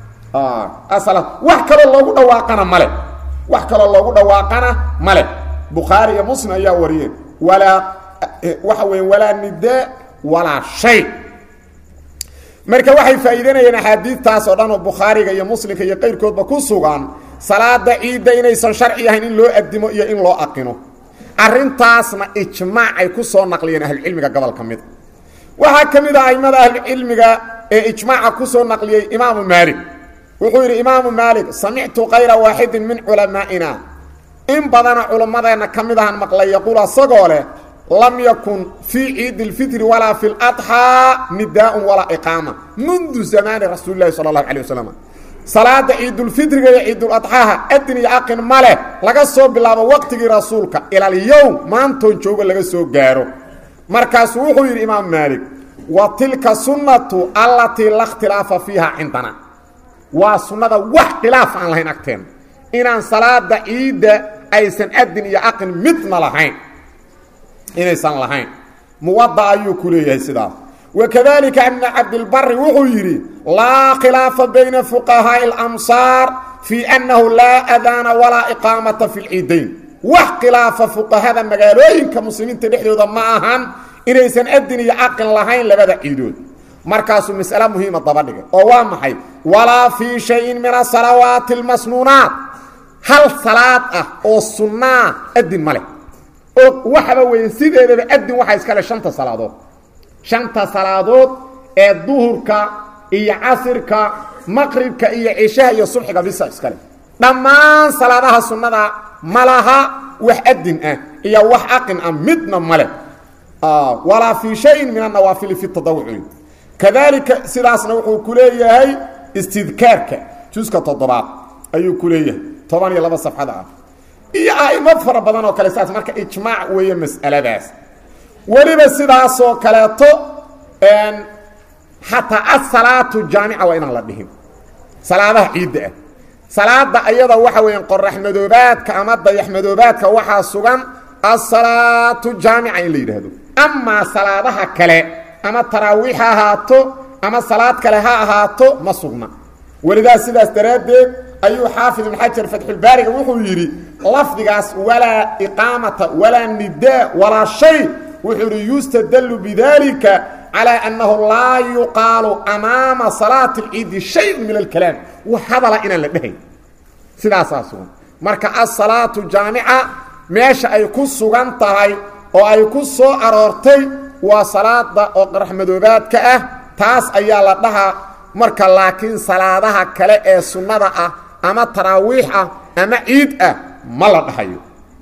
wax kaloo loogu dhawaaqana male wax kaloo loogu dhawaaqana male bukhaari iyo muslim ayaa wariyeen walaa waxa weya walaa nidaa walaa shay marka waxay faa'iidanayeen axaadiidtaas oo dhan oo bukhaariga iyo muslimka iyo qayrkoodba ku sugan salaada ciidda inaysan sharci ahayn in loo addimo iyo in loo aqino arrintaasna ijmaac ay ku soo naqliyeen ahlucilmiga gobol ka mida waxaa ka mid ah aimada ahlucilmiga ee ijmaaca ku soo naqliyey imaamu maalik wuxuu yidhi imaamu maalik samictu kayra waaxidin min culamaa'ina in badana culammadeenna ka mid ahan maqlay yaquul asagoo leh lam yakun fii ciidi اlfitri walaa fi اladxaa nidaaءun walaa iqaama mundu zamaani rasuuli lahi sala اllahu alيه wasalam salaada ciidulfitriga iyo ciiduladxaaha adin iyo aqin ma leh laga soo bilaabo waqtigii rasuulka ilalyowm maantoon joogo laga soo gaaro markaasuu wuxuu yidhi imaamu maalik wa tilka sunnatu allatii la khtilaafa fiiha cindana waa sunnada wax khilaaf aan lahayn agteenna inaan salaada ciidda aysan adin iyo aqin midna lahayn inaysan lahayn muwada ayuu ku leeyahay sidaas wakadalika ibn cabdilbari wuxuu yidhi laa khilaafa bayna fuqahaaءi اlamsaar fii annahu laa adaana walaa iqaamata fi lciidayn wax khilaafa fuqahada magaalooyinka muslimiinta dhexdooda ma ahan inaysan adin iyo caqin lahayn labada ciidood markaasuu mas'ale muhiima daba dhigay oo waa maxay walaa fii shayin min asalawaati اlmasnuunaat hal salaad ah oo sunnaa adin ma leh oo waxaba weeye sideedaba adin waxaa iska le shanta salaadood shanta salaadood ee duhurka iyo casirka maqribka iyo cishaha iyo subxiga bisa iskale dhammaan salaadaha sunnada ma laha wax adin ah iyo wax aqin ah midna male walaa fii shayin min annawaafili fi tadawuci kadalika sidaasna wuxuu ku leeyahay istidkaarka juska toddobaad ayuu ku leeyahay toban iyo laba safxada ah iyo a'imo fara badan oo kale saas marka ijmaac weeye mas'aladaas weliba sidaasoo kaleeto xataa asalaatu jaamica waa inaan la dhihin salaadaha ciidda ah salaada ayada waxa weeyaan qorax madoobaadka ama dayax madoobaadka waxaa sugan asalaatu jaamica in la yidhaahdo amaa salaadaha kale ama taraawiix ha ahaato ama salaad kale ha ahaato ma sugna welidaas sidaas daraaddeed ayuu xaafid ibn xajar fatxulbaariga wuxuu yidhi lafdigaas walaa iqaamata walaa nidaa walaa shay wuxuu ihi yustadlu bidalika calى annahu laa yuqaalu amaama salaati اlciidi shayun min alkalaam wax hadala inaan la dhehayn sidaasaa sugan marka asalaatu jaamica meesha ay ku sugan tahay oo ay ku soo aroortay waa salaada oo qaraxmadoobaadka ah taas ayaa la dhahaa marka laakiin salaadaha kale ee sunnada ah ama taraawiix ah ama ciid ah ma la dhahayo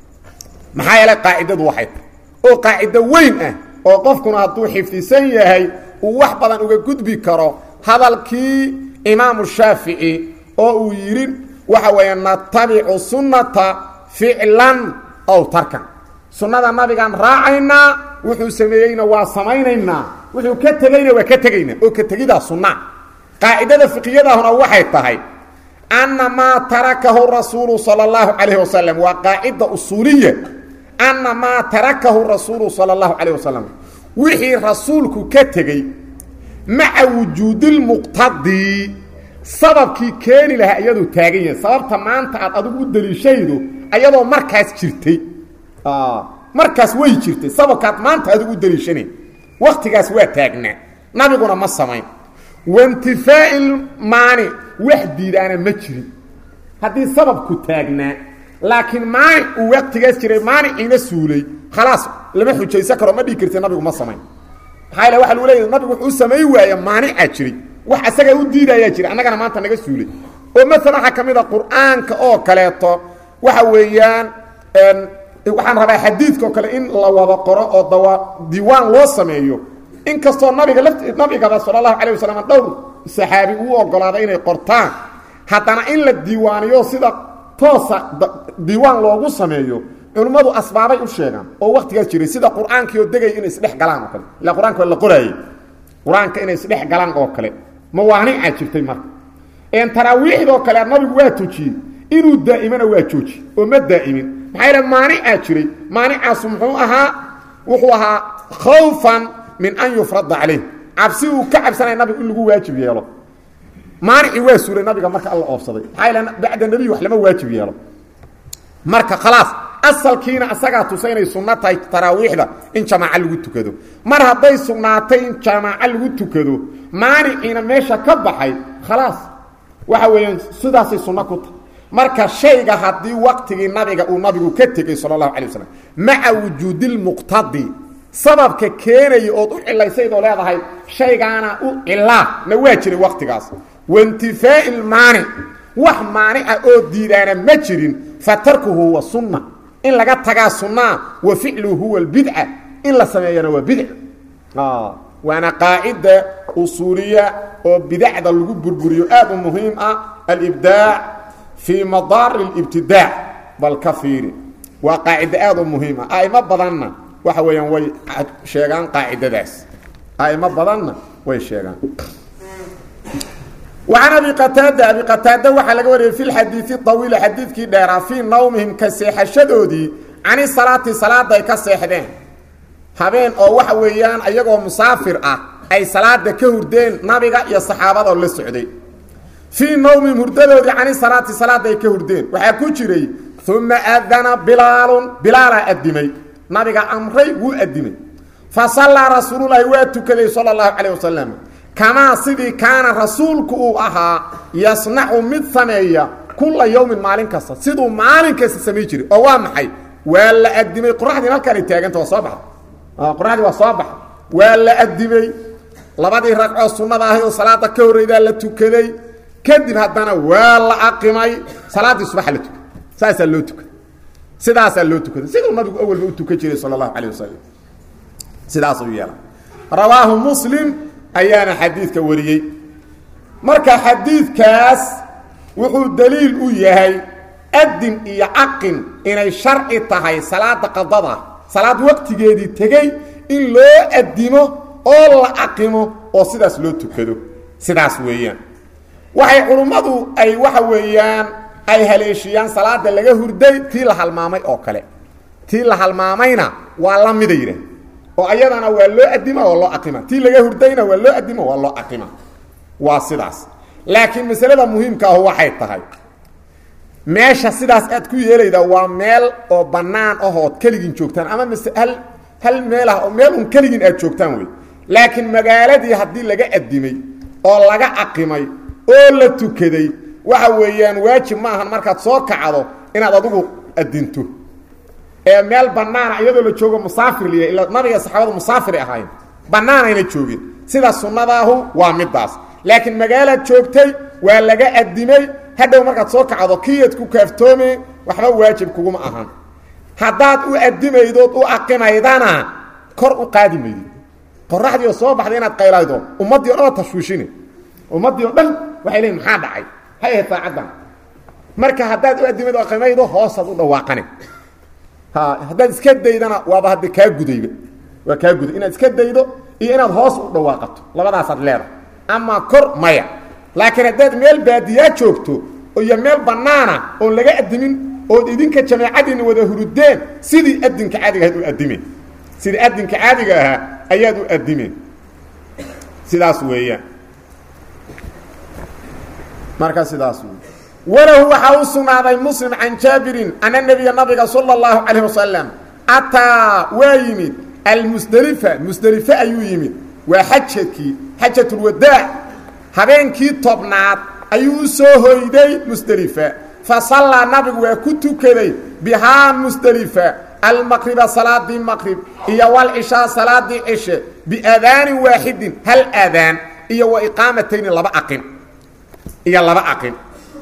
maxaa yeelay qaacidadu waxay tahay oo qaacido weyn ah oo qofkuna hadduu xifdisan yahay uu wax badan uga gudbi karo hadalkii imaamu shaafici oo uu yidhi waxa weeye natabicu sunnata ficlan ow tarkan sunnada nabigaan raacaynaa wuxuu sameeyeyna waa samaynaynaa wuxuu ka tegeyna waa ka tegaynaa oo ka tegidaa sunna qaacidada fiqiyadahuna waxay tahay anna maa tarakahu rasuulu sala allahu calayh wasalam waa qaacida usuuliya anna maa tarakahu rasuulu sala allahu calayh wasalam wixii rasuulku ka tegey maca wujuudilmuqtadii sababkii keeni lahaa iyadoo taagan yahay sababta maanta aad adigu u daliishaydo ayadoo markaas jirtay markaas way jirtay sababkaad maanta adigu u daliishanayn waktigaas waa taagnaa nabiguna ma samayn waintifaa'i maanic wax diidaana ma jirin haddii sababku taagnaa laakiin maanic uu waqtigaas jiray maaniciina suulay khalaas lama xujaysan karo ma dhigi karti nabigu ma samayn maxaa yale waxa lagu leeyahy nabigu wuxuu samayn waaya maanicaa jiray wax asagaa u diidayaa jiray annagana maanta naga suulay oo maala waxaa ka mid a qur-aanka oo kaleeto waxa weeyaan waxaan rabaa xadiidka oo kale in la wada qoro oo dawa diiwaan loo sameeyo in kastoo nabiga lafti nabigaba sala allahu calah wasalam dhowr saxaabi uu ogolaaday inay qortaan haddana in la diiwaaniyo sida toosa diiwaan loogu sameeyo culimmadu asbaabay u sheegaan oo waktigaas jiray sida qur-aankii oo degaya inay isdhex galaan oo kale ila qur-aanka waa la qoraayey qur-aanka inay isdhex galaan oo kale mawaanicaa jirtay marka taraawiixdoo kale nabigu waa tujiyey inuu daa'imana waa jooji oo ma daa'imin maxaa yaele maanicaa jiray maanicaasu muxuu ahaa wuxuu ahaa khawfan min an yufrada calayh cabsi uu ka cabsanaya nabigu in lagu waajib yeelo maanicii waa suuray nabiga marka alla oofsaday maxaa yaele bacda nebiy wax lama waajib yeelo marka khalaas asalkiina asagaa tusa inay sunno tahay taraawiixda in jamaaco lagu tukado mar hadday sugnaatay in jamaaco lagu tukado maaniciina meesha ka baxay khalaas waxa weeyaan sidaasay sunno ku tahay marka shayga haddii waqtigii nabiga uu nabigu ka tegey sala allahu calay wasalam maca wujuudilmuqtadi sababka keenaya ood u cilaysaydoo leedahay shaygaana u cilaa na waa jiray waqtigaas waintifaa'i lmaanic wax maanica oo diidaana ma jirin fa tarkuhu huwa sunna in laga tagaa sunnaa wa ficluhu huwa lbidca in la sameeyana waa bidc waana qaacida usuuliya oo bidacda lagu burburiyo aad u muhiim ah alibdaac fii madaari libtidaac bal ka fiiri waa qaacida aad u muhiim ah a'imo badanna waxa weeyaan way sheegaan qaacidadaas a'imo badanna way sheegaan وعن أبي قتاaدة أبي قتاaدة waxaa laga wariyey في الxadيiث طaويل xadiidkii dheeraa فيi nawmihim ka seexashadoodii can الصaلاati salaada ay ka seexdeen habeen oo waxa weeyaan ayagoo musaafir ah ay salaada ka hurdeen nabiga iyo saxaabadoo la socday فيi nawmihim hurdadoodii can الصaلاati salaada ay ka hurdeen waxaa ku jiray ثuma أdana bilaalu bilaalaa adimay nabiga amray wuu adimay faصalىa rasuululahi waa tukaday salى الlaهu عalيه waسلم kamaa sidii kaana rasuulku uu ahaa yasnacu mid sameeya kula yowmin maalin kasta siduu maalin kasta samay jiray oo waa maxay waa la adimay qoraxdiin halkaanay taaganta waa soo baxda qoraxdii waa soo baxda waa la adimay labadii ragcoo sunnada ahay oo salaada ka horreydaa la tukaday kadib haddana waa la aqimay salaaddii subaxa la tukay saasaa loo tukaday sidaasaa loo tukaday siduu nabigu awalba u tukan jiray sala allahu calayh wasalam sidaasuu yeela rawaahu muslim ayaana xadiidka wariyey marka xadiidkaas wuxuu daliil u yahay adin iyo caqin inay sharci tahay salaada qadada salaad waqtigeedii tegey in loo adimo oo la aqimo oo sidaas loo tukado sidaas weeyaan waxay culummadu ay waxa weeyaan ay haleeshiyaan salaada laga hurday tii la halmaamay oo kale tii la halmaamayna waa la mida yidhah oo ayadana waa loo adima waa loo aqima tii laga hurdayna waa loo adima waa loo aqima waa sidaas laakiin masalada muhiimka ahu waxay tahay meesha sidaas aad ku yeelayda waa meel oo bannaan ahood keligin joogtaan ama mase hal hal meel ah oo meel un keligin aad joogtaan wey laakiin magaaladii haddii laga adimay oo laga aqimay oo la tukaday waxa weeyaan waajib ma ahan markaad soo kacdo inaad adigu adinto ee meel banaana iyadoo la joogo musaafir liya ila nabiga saxaabadu musaafir ahaayeen bannaanayna joogeen sida sunnadaahu waa midaas laakiin magaalaad joogtay waa laga adimay hadhow markaad soo kacdo kiyaad ku kaaftoome waxba waajib kuguma ahan haddaad u adimaydood u aqimaydana kor u qaadi maydid qoraxdii oo soo baxday inaad qaylaydo ummaddii o dhan oo tashwiishine ummaddii oo dhan waxay leeyiin maxaa dhacay hay ahayd saacaddan marka haddaad u adimaydo o aqimaydo hoosaad u dhawaaqane haddaad iska daydana waaba hadda kaa gudayba waa kaa guday inaad iska daydo iyo inaad hoos u dhawaaqato labadaasaad leedahay ama kor maya laakiin haddaad meel baadiyaa joogto iyo meel bannaana oon laga adimin ood idinka jameecadiina wada hurudeen sidii adinka caadiga ahayd u adimeen sidii adinka caadiga ahaa ayaad u adimeen sidaas weeyaan marka sidaas wey walahu waxaa u sugnaaday muslim can jaabirin ana nebiya nabiga sala اllahu calayh wasalam ataa waa yimid almusdelifa musdelife ayuu yimid waa xajadkii xajatulwadaac habeenkii tobnaad ayuu u soo hoyday musdelifa fa sallaa nabigu waa ku tukaday bihaa musdelifa almaqriba salaadii maqrib iyo walcishaa salaadii cishe biadaanin waaxidin hal aadaan iyo wa iqaamatayni laba aqin iyo laba aqin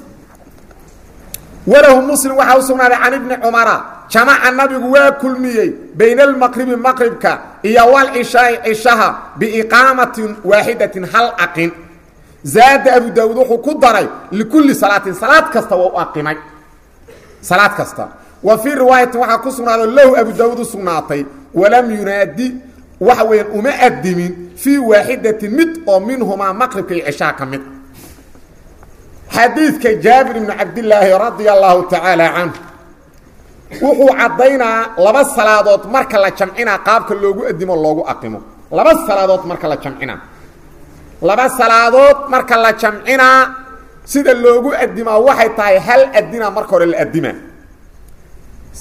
walahu muslim waxaa u sugnaaday can ibni cumara jamaca nabigu waa kulmiyey bayna almaqribi maqribka iyo walcishaai cishaha biiqaamatin waaxidatin hal aqin zaada abu daawuud wuxuu ku daray likulli salaatin salaad kasta waa u aqimay salaad kasta wa fii riwaayatin waxaa ku sugnaaday lahu abu daawuud u sugnaatay walam yunaadi waxa weeyaan uma adimin fii waaxidatin mid oo minhumaa maqribka iyo cishaha ka mid xadiidka jaabir ibnu cabdilaahi radia allahu tacaala canhu wuxuu caddaynaa laba salaadood marka la jamcinaa qaabka loogu adimo loogu aqimo laba salaadood marka la jamcinaa laba salaadood marka la jamcinaa sida loogu adimaa waxay tahay hal adina marka hore la adimaa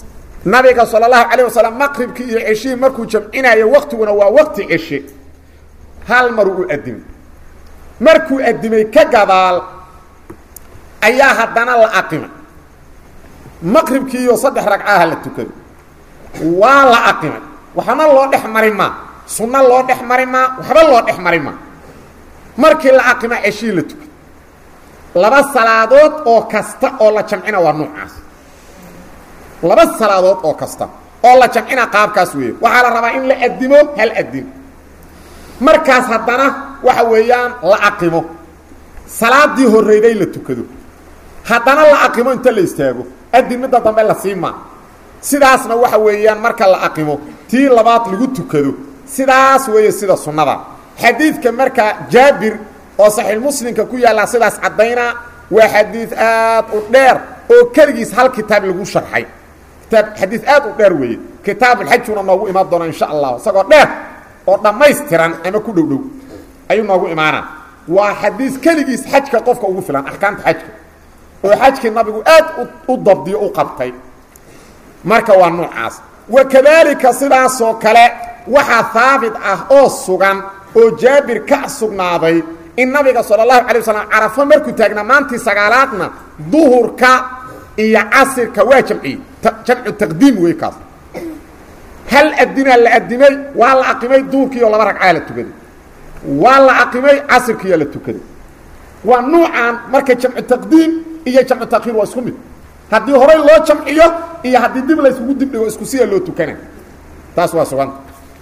nabiga sal اlahu alيه wasalam maqribkii iyo ceshihii markuu jamcinayo waktiguna waa wakti ceshe hal maruu u adimay markuu adimay ka gadaal ayaa haddana la aqimay maqribkii iyo saddex ragcaha la tukado waa la aqimay waxna loo dhex mari maa sunno loo dhex mari maa waxba loo dhex mari maa markii la aqima ceshihii la tukay laba salaadood oo kasta oo la jamcina waa nuucaas laba salaadood oo kasta oo la jamcina qaabkaas weeye waxaa la rabaa in la adimo hal adim markaas haddana waxa weeyaan la aqimo salaadii horreyday la tukado haddana la aqimo inta la istaago adin midda dambe la siimaa sidaasna waxa weeyaan marka la aqimo tii labaad lagu tukado sidaas weeye sida sunnada xadiidka marka jaabir oo saxiix muslimka ku yaallaa sidaas caddaynaa waa xadiid aad u dheer oo keligiis hal kitaab lagu sharxay kitaab xadiid aad u dheer weeye kitaabulxajuna noogu imaan doona insha allah isagoo dheer oo dhammaystiran ama ku dhow dhow ayuu noogu imaanaa waa xadiis keligiis xajka qofka ugu filan axkaamta xajka oo xajkii nabigu aad u dabdiyo u qabtay marka waa noocaas wa kadaalika sidaasoo kale waxaa haabit ah oo sugan oo jaabir ka sugnaaday in nabiga sala allahu calay wasalam carafo markuu taagnaa maantii sagaalaadna duhurka iyo casirka waa jamciyey jamcu taqdiim wey kaas hal adinaa la adimay waa la aqimay duhurkiioo laba ragcaa la tukaday waa la aqimay casirkiioo la tukaday waa nuucan marka jamcu taqdiim iyo jamcu takhiir waa isku mid haddii horay loo jamciyo iyo haddii dib la yskugu dibdhigo isku siya loo tukana taas waa suganta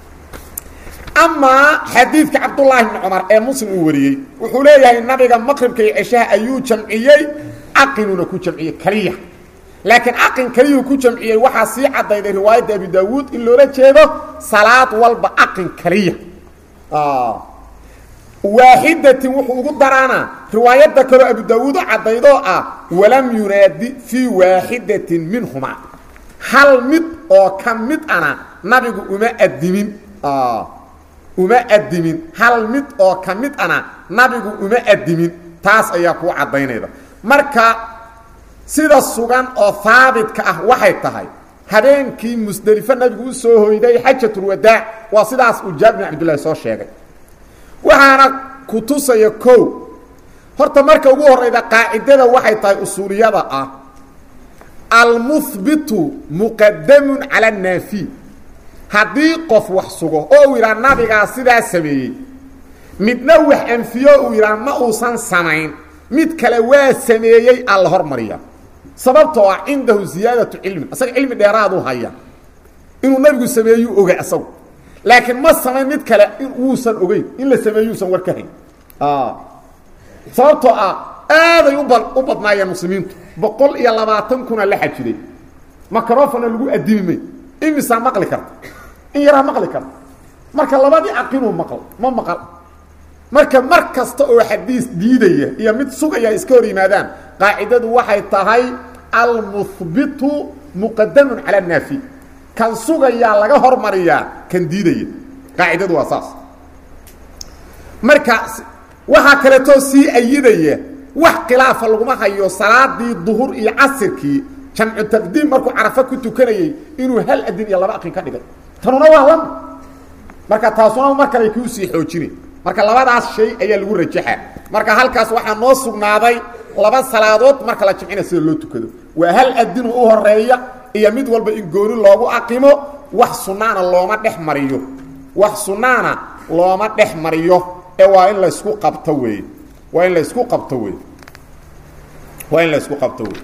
amaa xadiidka cabdullaahi bni cumar ee muslim uu wariyey wuxuu leeyahay nabiga maqribka iyo ceshaha ayuu jamciyey caqinuuna ku jamciyey keliya laakiin caqin keliyuu ku jamciyey waxaa sii caddayday riwaayadda abi daawuud in loola jeedo salaad walba caqin keliya waaxidatin wuxuu ugu daraana riwaayadda kaloo abu daawuud oo caddaydoo ah walam yunaadi fii waaxidatin minhumaa hal mid oo ka mid ana nabigu uma adimin uma adimin hal mid oo ka mid ana nabigu uma adimin taas ayaa kuu caddaynayda marka sida sugan oo haabitka ah waxay tahay habeenkii musdelifo nabigu u soo hoyday xajatulwadaac waa sidaas uu jaabir bin cabdillahi soo sheegay waxaana ku tusaya kow horta marka ugu horrayda qaacidada waxay tahay usuuliyada ah almuhbitu muqadamun cala annaafi haddii qof wax sugo oo uu yidhaha nabigaa sidaa sameeyey midna wax anfiyo uu yidhaha ma uusan samayn mid kale waa sameeyey aan la hormariya sababtoo ah cindahu ziyaadatu cilmin asaga cilmi dheeraaduu haya inuu nabigu sameeyuu oga asagu laakiin ma samayn mid kale wuusan ogeyn in la sameeyuusan war ka hayn sababtoo ah aaday uba u badnaayeen muslimiintu boqol iyo labaatan kuna la xajiday macrofona lagu adimi may imisaa maqli karta in yaraa maqli karta marka labadii aqinuu maql ma maqal marka mar kasta oo xadiis diidaya iyo mid sugaya iska hor yimaadaan qaacidadu waxay tahay almuhbitu muqadamun cala annaafi kan sugayaa laga hormariyaa kan diidaya qaacidadu waa saas marka waxaa kaleetoo sii ayidaya wax khilaafa laguma hayo salaadii duhur iyo casirkii jamcu taqdiim markuu carafo ku tukanayey inuu hal adin iyo laba aqin ka dhigay tanuna waa lama marka taasuna mar kale kuu sii xoojinay marka labadaas shay ayaa lagu rajaxa marka halkaas waxaa noo sugnaaday laba salaadood marka la jamcina sida loo tukado waa hal adinu u horeeya iyo mid walba in gooni loogu aqimo wax sunnaana looma dhex mariyo wax sunnaana looma dhex mariyo ee waa in laysku qabto weeye waa in laysku qabto wey waa in laysku qabto wey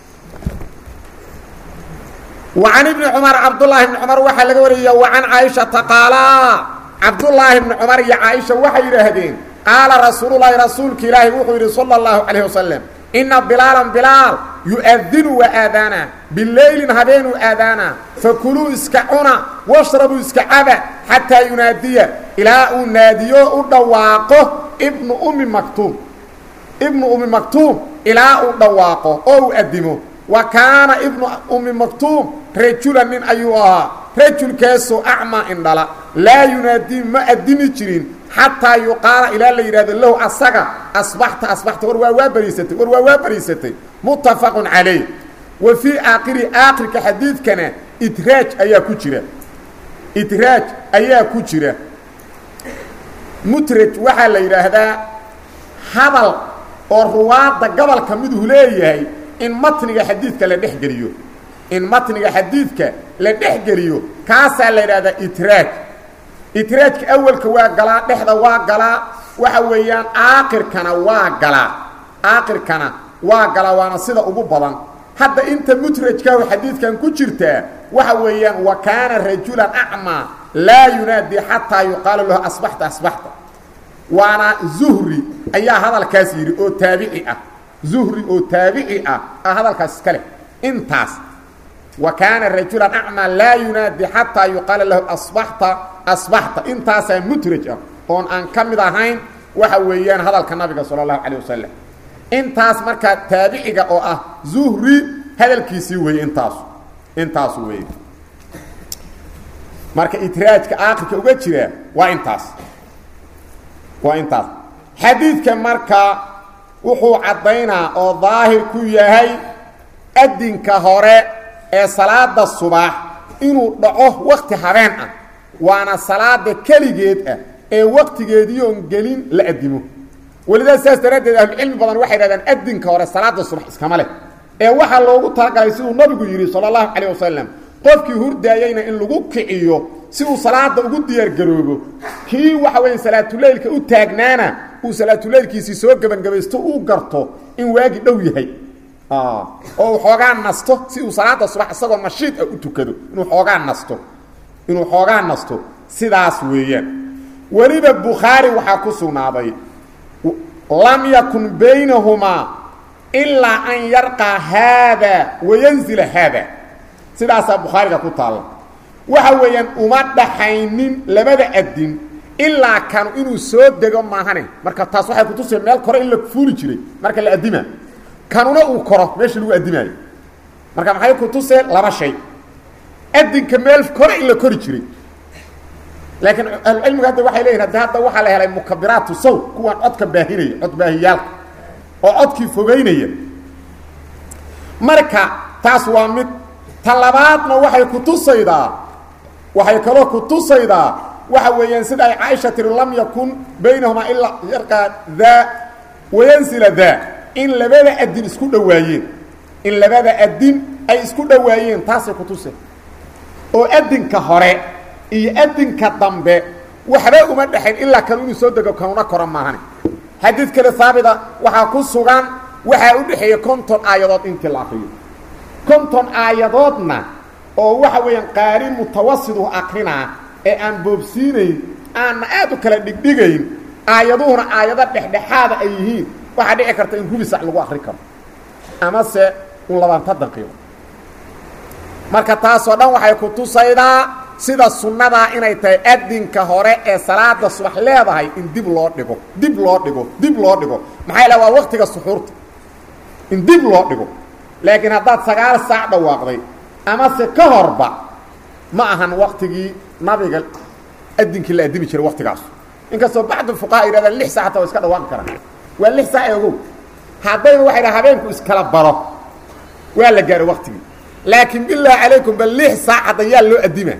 وعن بن cمر cبداللahi بن cمر waxaa laga wariya وعن cائشhaةa qاaلا cabdاللaahi بن cمر iyo caaشha waxay yidhaahdeen qaala rasuul الlahi rasuulka ilaahi wuxuu yidhi slى الlaهu عaليه وaسلم إna بilaala bilaal yuؤdinu waa aadaana bilaylin habeenuu aadaana fakuluu iska cuna washrabuu iska caba xataa yunaadiya ilaa uu naadiyo u dhawaaqo bnu umi maktuum ibnu umi maktuum ilaa uu dhawaaqo oo uu adimo wa kaana ibnu umi maktuum rajula nin ayuu ahaa rajulkaasoo acmaa indhala laa yunaadii ma adimi jirin xataa yuqaala ilaa la yidhahdo lahu asaga asbaxta asbaxta war waa waa bariisatay war waa waa bariisatay muttafaqun calayh wa fii aakhiri aakhirka xadiidkana idraaj ayaa ku jira idraaj ayaa ku jira mutraj waxaa la yidhaahdaa hadal oo ruwaadda gobolka miduu leeyahay in matniga xadiidka la dhex geliyo in matniga xadiidka la dhex geliyo kaasaa la yidhahdaa itraaj itraajka awalka waa galaa dhexda waa galaa waxa weeyaan aakirkana waa galaa aakirkana waa galaa waana sida ugu badan hadda inta mutrajkaahu xadiidkan ku jirtaa waxa weeyaan wa kaana rajulan acmaa laa yunaadii xataa yuqaalu lahu asbaxta asbaxta waana zuhri ayaa hadalkaas yidhi oo taabici ah zuhri oo taabici ah a hadalkaas iska leh intaas wa kaana rajulan acmaa laa yunaadi xataa yuqaala lahu asbaxta asbaxta intaasaa mutraj ah oon aan ka mid ahayn waxa weeyaan hadalka nabiga sala allahu calayh wasalam intaas markaa taabiciga oo ah zuhri hadalkiisii weeye intaasu intaasu weeye marka itraajka aakhirka uga jira waa intaas waa intaas xadiidka marka wuxuu caddaynaa oo daahir ku yahay adinka hore ee salaada subax inuu dhaco wakti habeen ah waana salaada keligeed ah ee waktigeediioon gelin la adimo welidaa saas daraaddeed ahlucilmi badan waxay dhahdaan adinka hore salaada subax iskama leh ee waxaa loogu talagalay siduu nabigu yidhi sala allahu calayh wasalam qofkii hurdaayeyna in lagu kiciyo si uu salaada ugu diyaargaroobo kii waxa weya salaatuleylka u taagnaana uu salaatuleylkiisii soo gebangabaysto uu garto in waagi dhow yahay oo uu xoogaa nasto si uu salaada subax isagoo nashiid ah u tukado inuu xoogaa nasto inuu xoogaa nasto sidaas weeyaan weliba bukhaari waxaa ku sugnaaday lam yakun baynahumaa ilaa an yarqaa haada wayanzila haada sidaasaa bukhaariga ku taalla waxa weeyaan uma dhaxaynin labada adin ilaa kanu inuu soo dego maahane marka taas waxay kutusaya meel kore in la fuuli jiray marka la addimaa kanuna uu koro meeshii lagu addimaayo marka maxay kutuseen laba shay adinka meel kore in la kori jiray laakiin ahlucilmiga hadda waxay leeyihin haddi hadda waxaa la helay mukabiraatu saw kuwaan codka baahinaya cod baahiyaalka oo codkii fogeynaya marka taas waa mid ta labaadna waxay kutusaydaa waxay kaloo kutusaydaa waxa weeyaan sida ay caaisha tiri lam yakun baynahumaa ilaa yarqaa daa wayansila daa in labada adin isku dhowaayeen in labada adin ay isku dhowaayeen taasay kutusay oo adinka hore iyo adinka dambe waxba uma dhexayn ilaa kanu inuu soo dego kanuna kora maahane xadiid kale haabita waxaa ku sugan waxaa u dhexeeya konton aayadood intii la akriyo konton aayadoodna oo waxa weeyaan qaari mutawasidu akrinaa ee aan boobsiinayn aanna aad u kala dhigdhigayn aayaduhuna aayado dhexdhexaada ay yihiin waxaa dhici karta in rubisac lagu akri karo amase un labaanta daqiiqo marka taasoo dhan waxay ku tusaydaa sida sunnadaa inay tahay adinka hore ee salaada subax leedahay in dib loo dhigo dib loo dhigo dib loo dhigo maxaa la waa waktiga suxuurta in dib loo dhigo laakiin haddaad sagaal saac dhawaaqday amase ka horba ma ahan waktigii nabiga adinkii la addimi jiray waktigaas inkastoo bacdu fuqaha yidhahdaan lix saac hataa waa iska dhawaaqi karaan waa lix saac ee ogow haddayba waxay dhaha habeenku iskala baro waa la gaaray waktigii laakiin bilaahi calaykum bal lix saac hadda yaa loo addima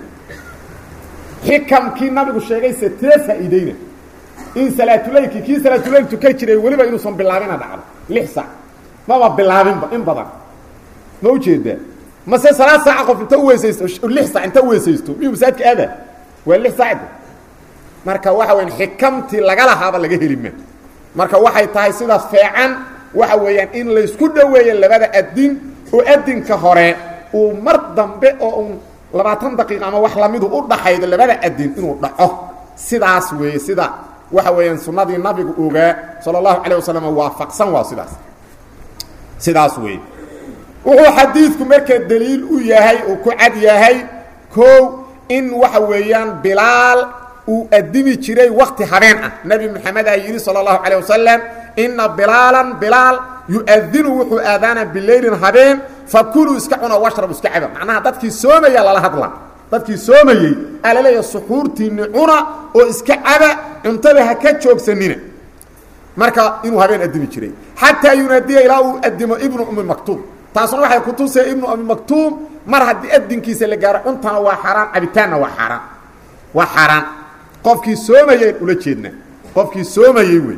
xikamkii nabigu sheegayse tee faa'iideyna in salaatuleylkii kii salaatuleyl tukan jiray weliba inuusan bilaabina dhacdo lix saac maba bilaabinba in badan ma ujeedaa mase salaad saaca qof inta uweysaysto lix saac inta uweysaysto miyuu masaajidka aada waa lix saacda marka waxa weyan xikamtii laga lahaaba laga heli ma marka waxay tahay sidaas feecan waxa weeyaan in laysku dhoweeyo labada adin oo adinka hore uu mar dambe oo un labaatan daqiiqa ama wax lamidu u dhaxaydo labada adin inuu dhaco sidaas weeye sida waxa weeyaan sunnadii nabigu ogaa sala allahu calayh wasalam waafaqsan waa sidaas sidaas weeye wuxuu xadiidku marka daliil u yahay uu ku cad yahay kow in waxa weeyaan bilaal uu addimi jiray wakti habeen ah nebi moxamedaa yidhi sala allahu calayh wasalam ina bilaalan bilaal yu-adinu wuxuu aadaana bileylin habeen fakuluu iska cuna washrabu iska caba macnaha dadkii soomaya lala hadla dadkii soomayey aa la leeyahay suxuurtiinni cuna oo iska caba cuntada ha ka joogsanina marka inuu habeen addimi jiray xataa yunaadiya ilaa uu addimo ibnu umi maktuub taasuna waxay ku tusay ibnu abi maktuum mar haddii adinkiisa la gaaro cuntana waa xaaraan cabitaanna waa xaaraan waa xaaraan qofkii soomayeen ula jeedna qofkii soomayey wey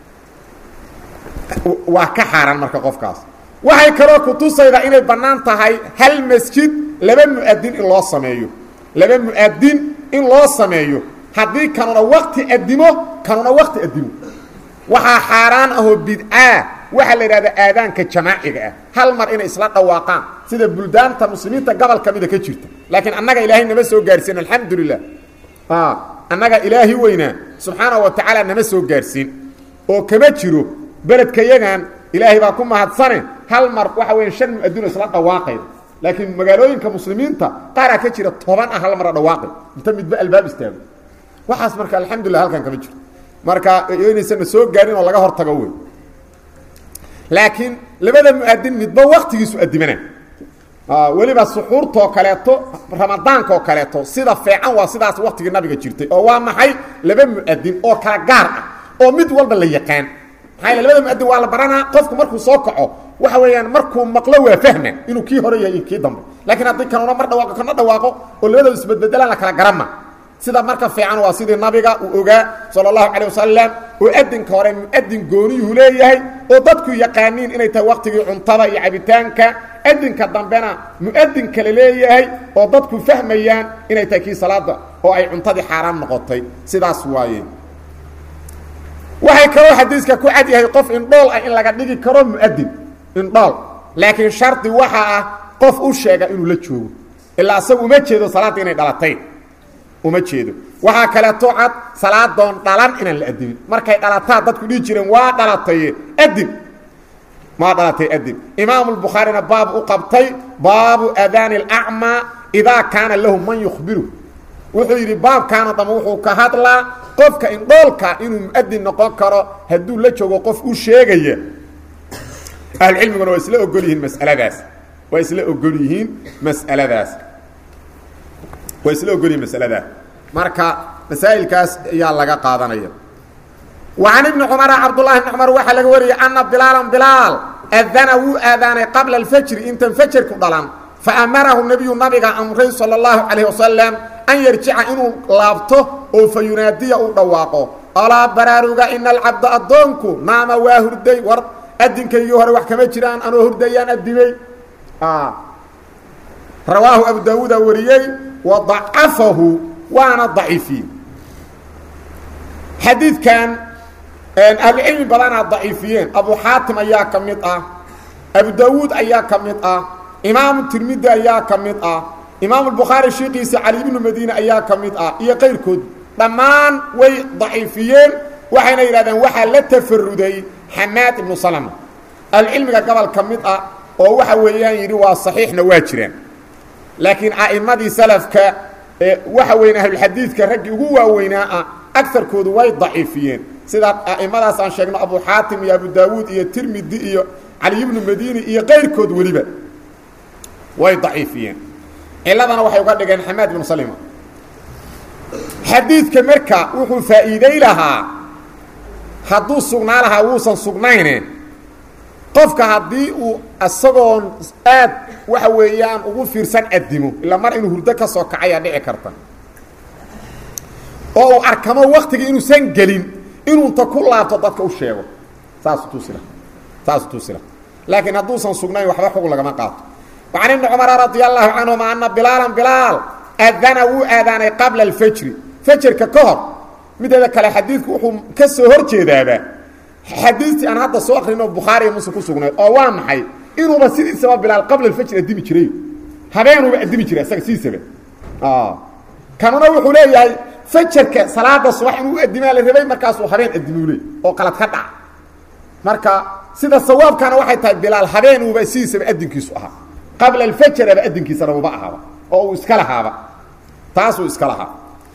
waa ka xaaraan marka qofkaas waxay kaloo ku tusaydaa inay bannaan tahay hal masjid laba mu'adin in loo sameeyo laba mu'adin in loo sameeyo haddii kanuna wakti adimo kanuna wakti adimo waxaa xaaraan ahoo bidcaa waxaa la yidhahdaa aadaanka jamaaciga ah hal mar inay isla dhawaaqaan sida buldaanta muslimiinta gobol ka mida ka jirta laakiin annaga ilaahay nama soo gaarsiin alxamdu lilah annaga ilaahi weynaa subxaana wa tacaala nama soo gaarsiin oo kama jiro beledka yagan ilaahay baa ku mahadsane hal mar waxa weya shan mu-adino isla dhawaaqayda laakiin magaalooyinka muslimiinta qaaraa ka jira toban ah hal mara dhawaaqay inta midba albaab istaago waxaas marka alxamdulilah halkan kama jiro marka inaysana soo gaarin oo laga hortago wey laakiin labada mu-adin midba waktigiisu adimana weliba suxuurtoo kaleeto ramadaankaoo kaleeto sida feecan waa sidaas waktigii nabiga jirtay oo waa maxay laba mu-adin oo kala gaar ah oo mid walba la yaqaan maxaa labada mu-adin waa la baranaa qofku markuu soo kaco waxa weeyaan markuu maqlo waa fahma inuu kii hore yahay iyo kii dambe laakiin haddii kanuna mar dhawaaqo kana dhawaaqo oo labadooda isbedbedelaan la kala garama sida marka fiican waa sidii nabiga uu ogaa sala allahu calay wasalam oo adinka hore mu-adin gooniyuhu leeyahay oo dadku yaqaaniin inay tahay waktigii cuntada iyo cabitaanka adinka dambena mu-adin kale leeyahay oo dadku fahmayaan inay tahay kii salaada oo ay cuntadii xaaraan noqotay sidaas waaye waxay kaloo xadiiska ku cad yahay qof indhool ah in laga dhigi karo mu-adin indhool laakiin shardi waxa ah qof u sheega inuu la joogo ilaa isagu uma jeedo salaadda inay dhalatay uma jeedo waxaa kaleeto cad salaadoon dhalan inaan la adimin markay dhalataa dadku dhihi jireen waa dhalataye adin maa dhalatay adin imaamulbukhaarina baab u qabtay baabu adaani alacmaa idaa kaana lahu man yukhbiru wuxuu yidhi baabkaana dham wuxuu ka hadlaa qofka indhoolka inuu mu-adin noqon karo hadduu la joogo qof u sheegaya ahlucilmiguna waa isla ogol yihiin masaladaas waa isla ogol yihiin mas'aladaas waa isla ogol yihiin masaladaas marka masaa'ilkaas ayaa laga qaadanaya wa can ibni cumara cabdullahi ibni cumar waxaa laga wariyey ana bilaalan bilaal adana wuu aadaanay qabla alfajri intan fajarku dhalan faamarahu nebiyu nabiga amray sala allahu calayh wasalam an yarjica inuu laabto oo fa yunaadiya uu dhawaaqo alaa baraaruga ina alcabda addoonku naama waa hurday war adinkaygii hore wax kama jiraan anoo hurdayaan adimay rawaahu abu daawuuda wariyey wa dacafahu waana daciifiyey xadiidkan ahlucilmi badanaa daciifiyeen abu xaatim ayaa ka mid ah abu daawuud ayaa ka mid ah imaamu tirmidi ayaa ka mid ah imaamu bukhaari shiikiisa cali ibnu madiine ayaa ka mid ah iyo qayrkood dhammaan way daciifiyeen waxayna yidhahdeen waxaa la tafaruday xamaad ibnu salama ahlucilmiga gobol ka mid ah oo waxa weeyaan yidhi waa saxiixna waa jiraan laakiin a'immadii salafka ee waxa weyn ahlulxadiidka raggii ugu waaweynaa ah agarkoodu way daciifiyeen sida a'immadaas aan sheegno abu xaatim iyo abu daawuud iyo tirmidi iyo cali ibnu madiini iyo qayrkood weliba way daciifiyeen ciladana waxay uga dhigeen xamaad ibnu salima xadiidka marka wuxuu faa'iiday lahaa hadduu sugnaa lahaa wuusan sugnayne qofka haddii uu isagoon aad waxa weeyaan ugu fiirsan adimo ilaa mar inuu hurdo ka soo kacayaa dhici karta oo uu arkamo waktigii inuusan gelin inuunta ku laabto dadka u sheego saasu tuusila saasu tuusila laakiin hadduusan sugnayn waxba xug lagama qaato وعن بن cمر رضي الله عنهma أن بلاaلا بلاaل أdنa wuu aadaanay qabلa الفjri fjrka ka hor mideeda kale xadiidku wuxuu ka soo hor jeedaaba xadiistii aan hadda soo akrino bukhaari iyo muslim ku sugnayd oo waa maxay inuuba sidiisaba bilaal qabla الfjr adimi jiray habeenuuba adimi jiray isaga sidiisaba kanuna wuxuu leeyahay fajarka salaada subax inuu adimaa la rabay markaasuu habeen adimuu leey oo qalad ka dhaca marka sida sawaabkana waxay tahay bilaal habeenuuba sidiisaba adinkiisu ahaa qabla alfajaraba adinkiisana uba ahaaba oo uu iska lahaaba taasuu iska lahaa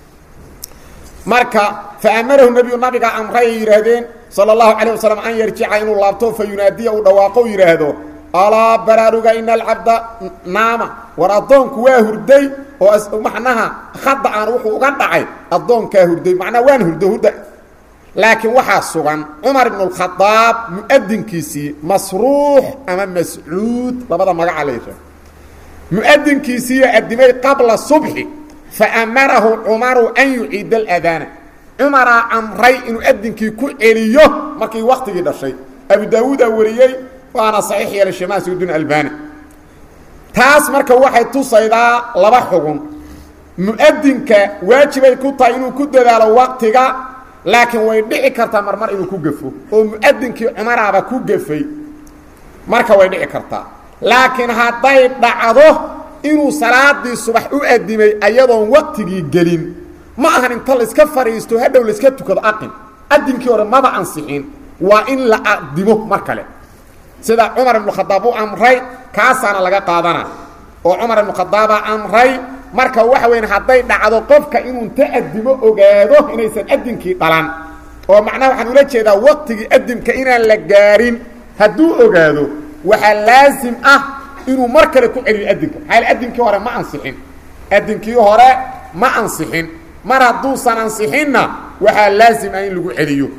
marka faamarahu nebiyu nabiga amray ay yidhaahdeen sala allahu calayh wasalam an yarjica inuu laabto fa yunaadiya uu dhawaaqo u yidhaahdo alaa baraaruga ina alcabda naama war addoonku waa hurday oo macnaha khada aan wuxuu uga dhacay addoonkaa hurday macnaa waan hurdo hurda laakiin waxaa sugan cumar ibn اkhadaab muadinkiisii masruux ama mascuud labada magaca la yihah muadinkiisiiyo adimay qabla subxi faamarahu cumaru an yuciida اladaana cumaraa amray inuu adinkii ku celiyo markii waktigii dhashay abu daawuudaa wariyey waana saxiix yeelay shemaasudun albani taas marka waxay tusaydaa laba xugun muadinka waajibay ku tahay inuu ku dadaalo waktiga laakiin way dhici kartaa marmar inuu ku gafo oo muadinkii cumaraaba ku gafay marka way dhici kartaa laakiin hadday dhacdo inuu salaadii subax u adimay ayadoon waktigii gelin ma ahan inta layska fadhiisto hadhow layska tukado aqin adinkii hore maba ansixin waa in la adimo mar kale sida cumar ibnu khadaab u amray kaasaana laga qaadana oo cumar ibnu khadaaba amray marka waxa weyn hadday dhacdo qofka inuu inta adimo ogaado inaysan adinkii dhalan oo macnaha waxaan ula jeedaa waktigii adimka inaan la gaarin hadduu ogaado waxaa laasim ah inuu mar kale ku celiyo adinka maxaa adinkii hore ma ansixin adinkii hore ma ansixin mar hadduusan ansixinna waxaa laasim ah in lagu celiyo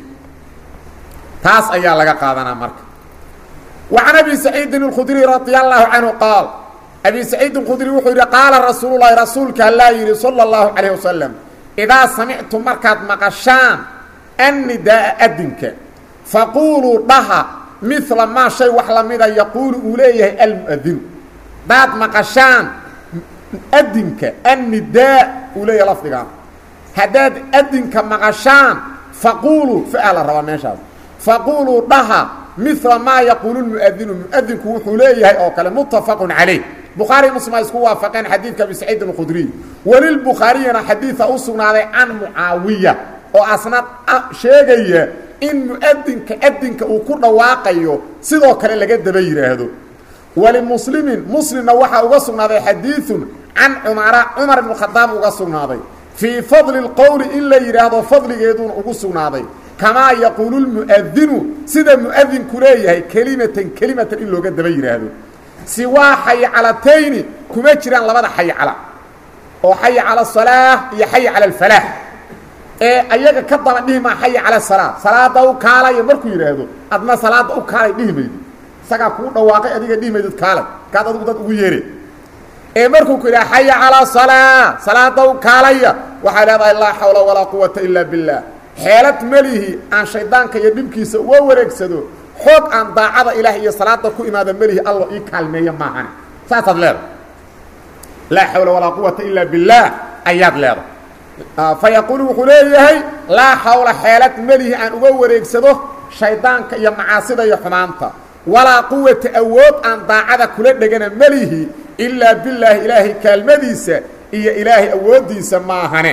taas ayaa laga qaadanaa marka wa can abi saciidin اlkhudriy radi allahu canhu qaal abi saciidin khudri wuxuu yidhi qaala rasuulu lahi rasuulka allaa yidhi salى اllahu calayh wasalam idaa samictum markaad maqashaan annidaa'a adinka faquuluu dhaha mila maa shay wax lamida yaquulu uu leeyahay almuadinu daad maqashaan adinka annidaa uu leeyahay lafdigaan haddaad adinka maqashaan faquuluu fa la rabaa meeshaas faquuluu dhaha mila maa yaquulu lmuadinu muadinku wuxuu leeyahay oo kale muttafaqun calayh bukhaari muslim ay isku waafaqeen xadiidka abi saciid alkhudriy welilbukhaariyana xadiida u sugnaaday can mucaawiya oo asna sheegaya in muadinka adinka uu ku dhawaaqayo sidoo kale laga daba yidhaahdo walimuslimin muslimna waxaa uga sugnaaday xadiiun can cumara cumar ibnu khadaab uga sugnaaday fii fadli اlqowli in la yidhaahdo fadligeeduuna ugu sugnaaday kamaa yaquulu lmuadinu sida muadinku leeyahay kelimatan kelimatan in looga daba yidhaahdo siwaa xaycalatayni kuma jiraan labada xaycala oo xaya cala asalaa iyo xaya cala alfalaax ee ayaga ka daba dhihi maa xaya cala salaa salaada u kaalaya markuu yidhaahdo adna salaada u kaalay dhihi maydo isagaa kuu dhawaaqay adiga dhihi maydod kaalay kaad adigu dad ugu yeere ee markuu ku yidhaha xaya calaa salaa salaada u kaalaya waxay leedahay laa xawla walaa quwata ilaa biاllah xeelad melihi aan shaydaanka iyo dhibkiisa uga wareegsado xoog aan daacada ilaah iyo salaada ku imaada melihi allo ii kaalmeeya maahane saasaad leedahay laa xawla walaa quwata ilaa biاllaah ayaad leedahay fa yaquulu wuxuu leeyahay laa xawla xeelad melihi aan uga wareegsado shaydaanka iyo macaasida iyo xumaanta walaa quwata awood aan daacada kula dhegana melihi ilaa bilaahi ilaahay kaalmadiisa iyo ilaahay awooddiisa maahane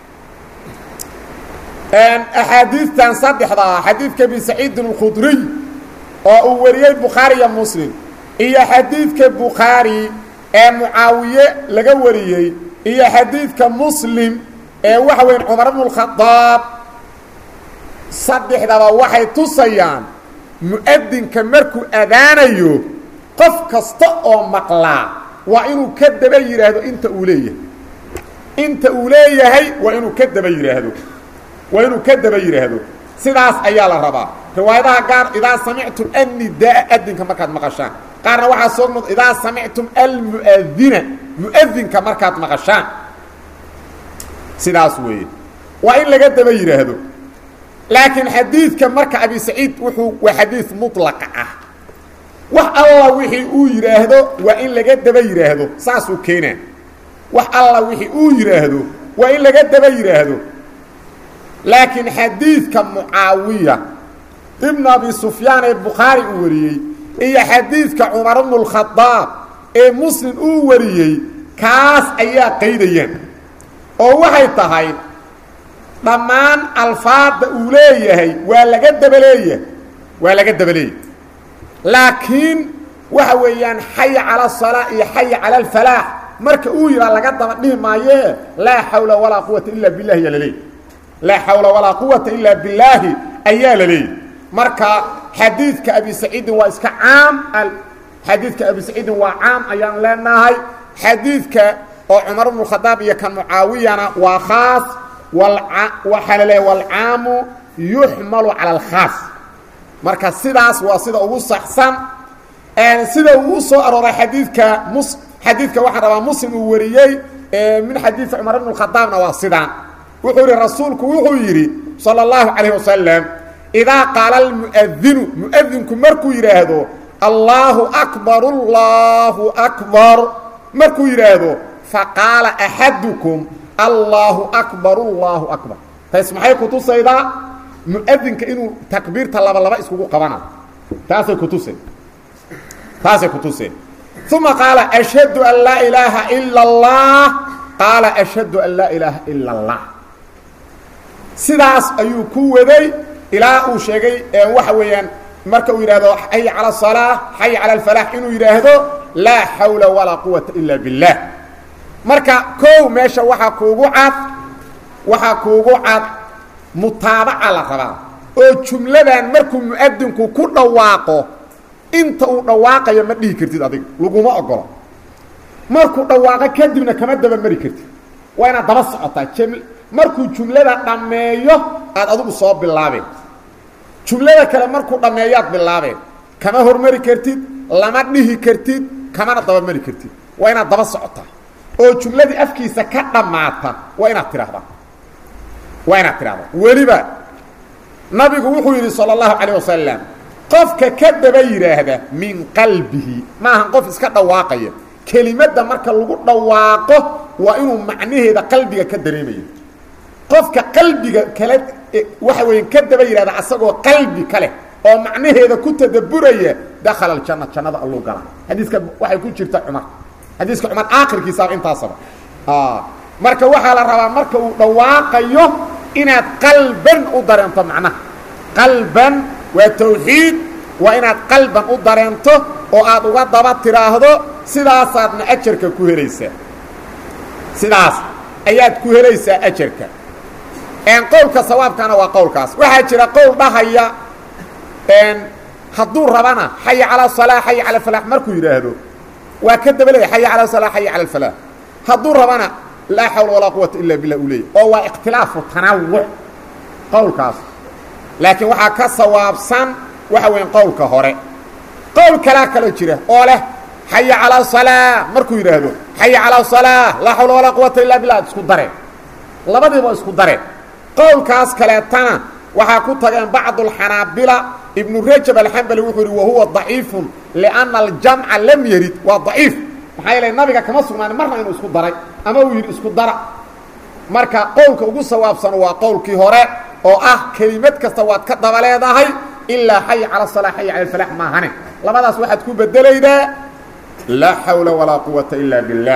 axaadiidtan saddexda ah xadiidka abi saciidin اlkhudriy oo uu wariyey bukhaari iyo muslim iyo xadiidka bukhaari ee mucaawiye laga wariyey iyo xadiidka muslim ee waxa weyn cumar bnu اlkhadaab saddexdaba waxay tusayaan mu'adinka markuu adaanayo qof kasta oo maqlaa waa inuu ka daba yidhaahdo inta uu leeyahay inta uu leeyahay waa inuu ka daba yidhaahdo waa inuu ka daba yidhaahdo sidaas ayaa la rabaa riwaayadaha gaar idaa samictum annidaa adinka markaad maqashaan qaarna waxaa soo noqd idaa samictum almu'adina mu'adinka markaad maqashaan sidaas weeye waa in laga daba yidhaahdo laakiin xadiidka marka abi saciid wuxuu waa xadiid mutlaqa ah wax alla wixii uu yidhaahdo waa in laga daba yidhaahdo saasuu keenaa wax alla wixii uu yidhaahdo waa in laga daba yidhaahdo laakiin xadiidka mucaawiya ibnu abi sufyaan ee bukhaari uu wariyey iyo xadiidka cumar bnu اlkhadaab ee muslim uu wariyey kaas ayaa qaydayaan oo waxay tahay dhammaan alfaadda uu leeyahay waa laga daba leeyahay waa laga daba leeyahay laakiin waxa weeyaan xaya cala asalaa iyo xaya cala alfalaax marka uu yidhaa laga daba dhihi maayee laa xawla walaa quwata ila billahi ayaa laleeyahy laa xawla walaa quwata ilaa billaahi ayaa la leeyahy marka xadiidka abi saciidin waa iska caam xadiidka abi saciidin waa caam ayaan leenahay xadiidka oo cumar bnu khadaab iyo kan mucaawiyana waa khaas waxaa la leeyahy walcaamu yuxmalu cala alkhaas marka sidaas waa sida ugu saxsan sida uu u soo arooray xadiidka mus xadiidka waxaan rabaa muslim uu wariyey min xadiidi cumar bn khadaabna waa sidaan wuxuu yihi rasuulku wuxuu yidhi salى اllahu calayh wasalam idaa qaala almu'adinu mu'adinku markuu yidhaahdo allaahu akbar allahu akbar markuu yidhaahdo faqaala axadukum allaahu akbar allahu akbar tays maxay kutusaydaa mu'adinka inuu takbiirta laba laba iskugu qabana taasay kutusay taasay kutuseen uma qaala ashhadu an laa ilaaha ila اllah qaala ashhadu an laa ilaaha ila اllah sidaas ayuu ku waday ilaa uu sheegay waxa weeyaan marka uu yidhaahdo xay calى الصalaaة xay calى اlfalax inuu yidhaahdo laa xawla walaa quwata ila biاllah marka kow meesha waxaa kuugu cad waxaa kuugu cad mutaabaca la rabaa oo jumladan markuu mu'adinku ku dhawaaqo inta uu dhawaaqayo ma dhihi kartid adiga laguma ogolo markuu dhawaaqo kadibna kama daba mari kartid waa inaad daba socotaa markuu jumlada dhammeeyo aad adigu soo bilaabeen jumlada kale markuu dhammeeyoad bilaabeen kama hormari kartid lama dhihi kartid kamana daba mari kartid waa inaad daba socotaa oo jumladii afkiisa ka dhammaata waa inaad tidhaahdaa waa inaad tidhahdaa weliba nabigu wuxuu yidhi salى اllahu calayه wasalam qofka ka daba yidhaahda min qalbihi maahan qof iska dhawaaqaya kelimadda marka lagu dhawaaqo waa inuu macnaheeda qalbiga ka dareemayo qofka qalbiga kale waxa weya ka daba yidhahda asagoo qalbi ka leh oo macnaheeda ku tadaburaya dakhala aljanna jannada alluu galaa xadiiska waxay ku jirta cumar xadiiska cumar aakhirkiisaaba intaasaba marka waxaa la rabaa marka uu dhawaaqayo inaad qalban u dareento macnaha qalban waa tawxiid waa inaad qalban u dareento oo aad uga daba tidhaahdo sidaasaadna ajarka ku helaysaa sidaas ayaad ku helaysaa ajarka qowlka sawaabkana waa qowlkaas waxaa jira qowl dhahaya hadduu rabana xaya calaa salaa xaya cala falaax markuu yidhaahdo waa ka daba leeya xaya calaa salaa xaya cala alfalaax hadduu rabana laa xawla walaa quwata ila billah uu leeyay oo waa ikhtilaafu tanawuc qowlkaas laakiin waxaa ka sawaabsan waxa weya qowlka hore qowl kalaa kaloo jira oo leh xaya calaa salaa markuu yidhaahdo xaya calaa salaa laa xawla walaa quwata illa billah ad isku dareen labadiiba isku dareen qowlkaas kaleetana waxaa ku tageen bacdulxanaabila ibnu rajab alxambali wuxuu yidhi wahuwa daciifun lianna aljamca lam yarid waa daciif maxaa yeele nabiga kama sugnaanin marna inuu isku daray ama uu yidhi isku dara marka qowlka ugu sawaabsan waa qowlkii hore oo ah kelimad kasta waad ka daba leedahay ilaa xay cala salaa xay cala alfalax maahane labadaas waxaad ku bedelaydaa laa xawla walaa quwata ila biاllah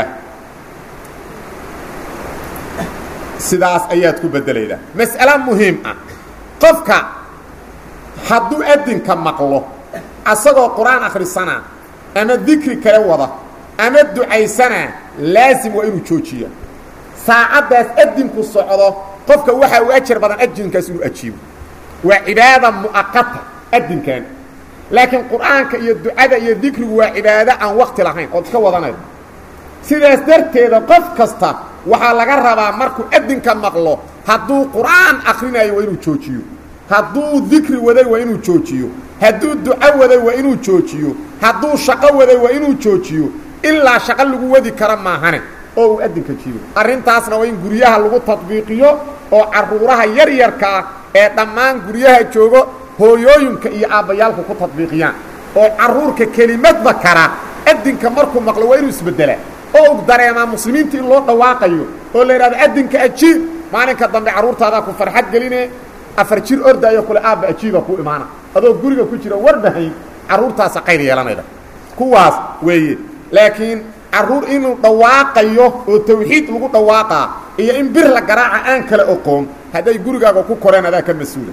sidaas ayaad ku bedelaydaa mas'ale muhiim ah qofka hadduu adinka maqlo asagoo qur-aan akhrisanaa ama dikri kale wada ama ducaysanaa laasim waa inuu joojiya saacaddaas adinku socdo qofka waxaa u ajar badan adinkaas inuu ajiibo waa cibaada mu'aqata adinkan laakiin qur'aanka iyo ducada iyo dikrigu waa cibaado aan wakti lahayn ood iska wadanayo sidaas darteeda qof kasta waxaa laga rabaa markuu adinka maqlo hadduu qur'aan akrinayo waa inuu joojiyo hadduu dikri waday waa inuu joojiyo hadduu duco waday waa inuu joojiyo hadduu shaqo waday waa inuu joojiyo ilaa shaqo lagu wadi kara maahane oo uu adinka jiibo arrintaasna waa in guryaha lagu tadbiiqiyo oo carruuraha yaryarka ah ee dhammaan guryaha joogo hooyooyinka iyo aabbayaalku ku tadbiiqiyaan oo carruurka kelimadba kara adinka markuu maqlo waa inuu isbeddelaa oo u dareemaa muslimiinta in loo dhawaaqayo oo la yidhahdo adinka ajiib maalinka dambe carruurtaadaa ku farxad geline afar jir ordaayo kule aabba ajiiba ku imaana adoo guriga ku jira warbahayn carruurtaasa qayr yeelanayda kuwaas weeye laakiin carruur inuu dhawaaqayo oo tawxiid lagu dhawaaqaa iyo in bir la garaaca aan kala oqoon hadday gurigaaga ku koreen adaa ka mas-uula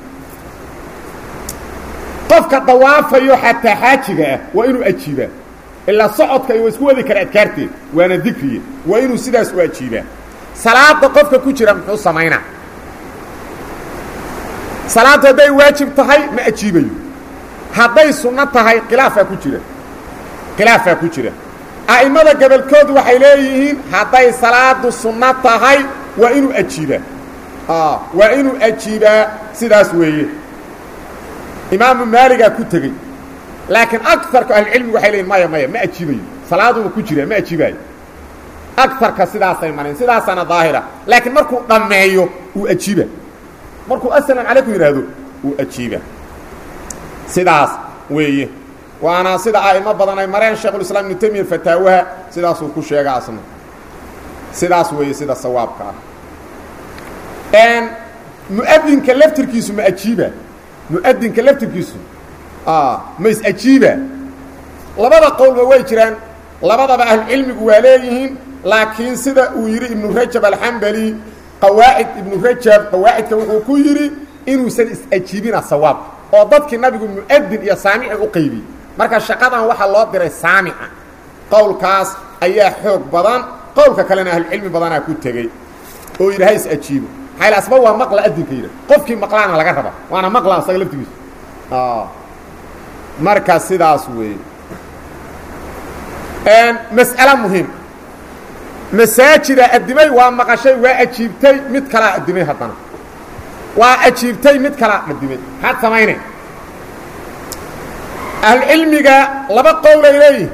qofka dawaafayo xataa xaajiga ah waa inuu ajiibaa ilaa socodka waa isku wadi kara adkaarteed waana dikriye waa inuu sidaas u ajiibaa salaada qofka ku jira muxuu samaynaa salaaddu hadday waajib tahay ma ajiibayo hadday sunno tahay khilaafaa ku jira khilaafaa ku jira a'immada gobolkood waxay leeyihiin hadday salaadu sunno tahay waa inuu ajiibaa waa inuu ajiibaa sidaas weeye imaamu maaligaa ku tegey laakiin agarka ahlucilmigu waxay leeyiin maya maya ma ajiibayo salaaduba ku jira ma ajiibaayo agarka sidaasay mareen sidaasaana daahira laakiin markuu dhammeeyo uu ajiiba markuu asalaam calaykum yidhaahdo uu ajiiba sidaas weeye waana sida a'imo badan ay mareen sheekhulislaam ibnu temiya fataawaha sidaasuu ku sheega asna sidaas weeye sida sawaabka ah mu'adinka laftirkiisu ma ajiiba mu'adinka laftirkiisu ma is ajiiba labada qowlba way jiraan labadaba ahlucilmigu waa leeyihiin laakiin sida uu yidhi ibnu rajab alxambali qawaacid ibnu rajab qawaacidka wuxuu ku yidhi inuusan is-ajiibina sawaab oo dadkii nabigu mu'adin iyo saamici u qaybiyey marka shaqadan waxaa loo diray saamica qowlkaas ayaa xoog badan qowlka kalena ahlucilmi badanaa ku tegey oo yidhi ha is-ajiibo maxaa asba waa maqla adinka yidha qofkii maqlaana laga raba waana maqla asaga laftigiisu marka sidaas weeye mas'ale muhiim masaajida addimay waa maqashay waa ajiibtay mid kalaa addimay haddana waa ajiibtay mid kalaa addimay maxaad samaynay ahlucilmiga laba qowlay leeyihin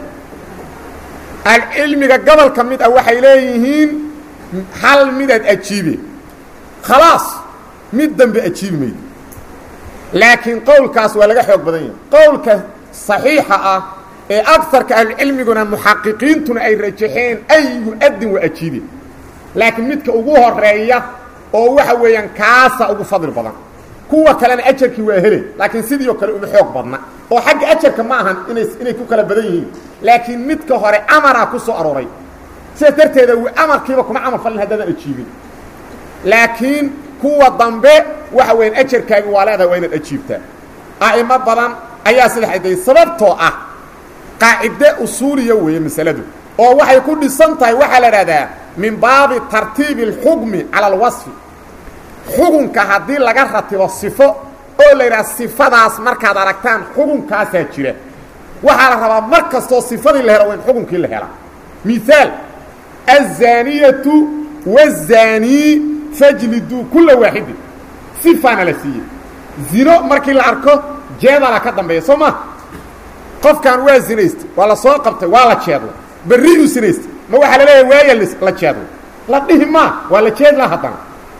ahlucilmiga gobolka mid ah waxay leeyihiin hal midaad ajiibe khalaas mid dambe ajiibi maydo laakiin qowlkaas waa laga xoog badan yahay qowlka صaxiixa ah ee agarka ahlucilmiguna muxaqiqiintuna ay rajaxeen ay yu-adin waa ajiibe laakiin midka ugu horeeya oo waxa weeyaan kaasa ugu fadli badan kuwa kalena ajarkii waa helay laakiin sidii oo kale uma xoog badna oo xagga ajarka ma ahan inay inay ku kala badan yihiin laakiin midka hore amaraa ku soo arooray sidaas darteeda w amarkiiba kuma camal falin haddaadan ajiibin laakiin kuwa dambe waxa weeyaan ajarkaagi waa leedahay waa inaad ajiibtaa a'imo badan ayaa sida xaday sababtoo ah qaacide usuuliya weeye masaladu oo waxay ku dhisan tahay waxaa la idhahdaa min baabi tartiibi اlxukmi cala alwasfi xukunka haddii laga ratibo sifo oo la yidhaha sifadaas markaad aragtaan xukunkaasaa jira waxaa la rabaa mar kastoo sifadii la helo waa in xukunkii la helaa miaal aلzaaniyatu wالzaanii fajliduu kula waaxidin sifaana la siiyey zino markii la arko jeedala ka dambeeya soo ma qofkan waa zinaystay waa la soo qabtay waa la jeedlay berriuu sinaystay ma waxaa la leeyahay waaya la jeedlay la dhihi maa waa la jeedla haddana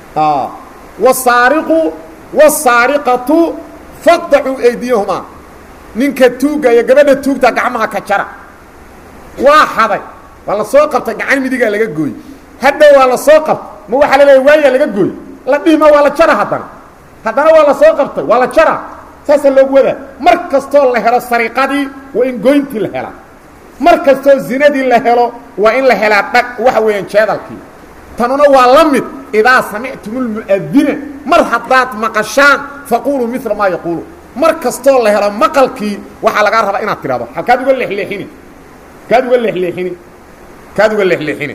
wasaariqu wasaariqatu faqdacuu aydiyahumaa ninka tuugga iyo gabadha tuugta gacmaha ka jara waa xaday waa la soo qabtay gacan midigaa laga gooy hadhow waa la soo qabtay ma waxaa la leeyahay waaya laga gooy la dhihi maa waa la jara haddana haddana waa la soo qabtay waa la jara saasaa loogu wadaa mar kastoo la helo sariqadii waa in goyntii la helaa mar kastoo zinadii la helo waa in la helaa dhag waxa weeyaan jeedalkii tanuna waa la mid idaa samictum lmu'adina mar haddaad maqashaan faquluu mila maa yaquulu mar kastoo la helo maqalkii waxaa lagaa rabaa inaad tidhahdo halkaad uga leexleexini kaad uga leexleexini kaad uga leexleexini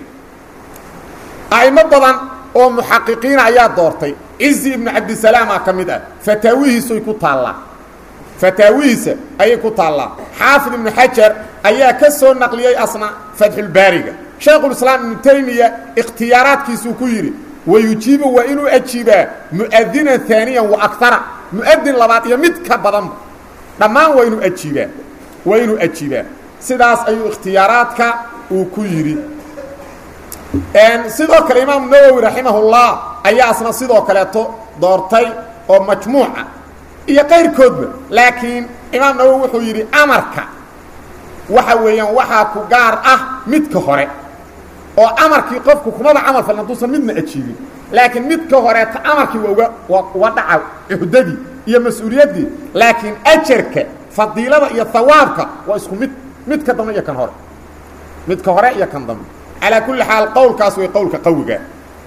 a'imo badan oo muxaqiqiina ayaa doortay cizi ibnu cabdisalaama ka mid ah fataawihiisuay ku taallaa fataawihiisa ayay ku taallaa xaafid ibnu xajar ayaa ka soo naqliyey asna fatxulbaariga shaykhulislaam ibnu taymiya ikhtiyaaraadkiisuu ku yidhi wayujiibu waa inuu ajiibaa mu'adinan aaniyan wa akara mu'adin labaad iyo mid ka badanba dhammaan waa inuu ajiibaa waa inuu ajiibaa sidaas ayuu ikhtiyaaraadka uu ku yidhi sidoo kale imaamu nawowi raximahullah ayaa asna sidoo kaleeto doortay oo majmuuca iyo qayrkoodba laakiin imaam nawowi wuxuu yidhi amarka waxa weeyaan waxaa ku gaar ah midka hore oo amarkii qofku kumaba camal falin hadduusan midna ajiibin laakiin midka horeeta amarkii waa uga waa uga dhaca cuhdadii iyo mas-uuliyaddii laakiin ajarka fadiilada iyo hawaabka waa isku mid midka dambe iyo kan hore midka hore iyo kan dambe calaa kulli xaal qowlkaas wey qowlka qawiga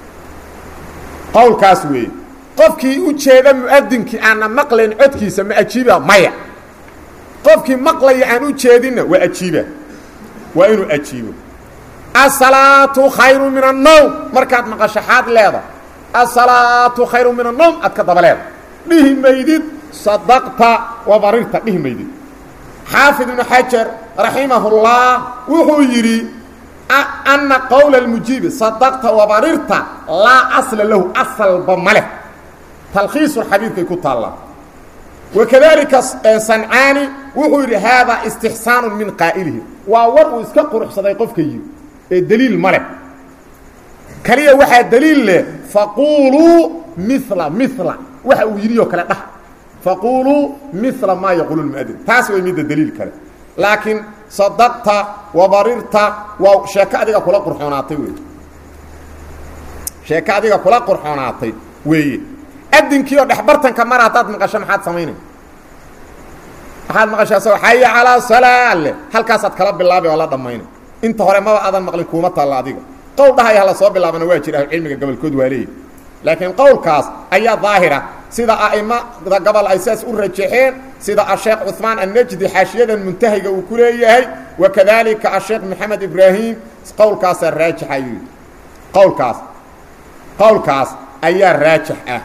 qowlkaas weeye qofkii u jeeda mu'adinkii aanna maqlayn codkiisa ma ajiiba maya qofkii maqlaya aan u jeedinna waa ajiiba waa inuu ajiibo asalaatu khayru min annowm markaad maqasho xaad leeda asalaatu khayru min annowm aad ka daba leeda dhihi maydid sadaqta wa barirta dhihi maydid xaafid ibnu xajar raximahullah wuxuu yidhi ana qowla اlmujiibi sadaqta wabarirta laa asla lahu asalba ma leh talkhiisu xadiidkay ku taallaa wakadalika sancaani wuxuu yidhi haadaa istixsaanu min qaa'ilihi waa war uu iska quruxsaday qofka yiri ee deliil ma leh kaliya waxaa deliil leh faquuluu mila mila waxa uu yidhi oo kale dhah faquuluu mila maa yaquulu lmuadin taas way midda deliil kale laakiin sadaqta wabarirta waa sheeko adiga kula qurxoonaatay wey sheeko adiga kula qurxoonaatay weeye adinkiioo dhexbartanka mar haddaad maqasho maxaad samaynay waxaad maqashaa soo xaya calaa salaa leh halkaasaad kala bilaabay oo la dhammaynay inta hore maba aadan maqlin kuuma taalla adiga qowl dhahaya hala soo bilaabana waa jira ahlucilmiga gobolkood waa leeyihi laakiin qowlkaas ayaa daahira sida a'imada gobol ay sidaas u rajaxeen sida asheekh cuثmaan annajdi xaashiyadan muntahiga uu ku leeyahay wakadalika asheekh maxamed ibraahim qowlkaasaa raajix ayuu yidhi qowlkaas qowlkaas ayaa raajix ah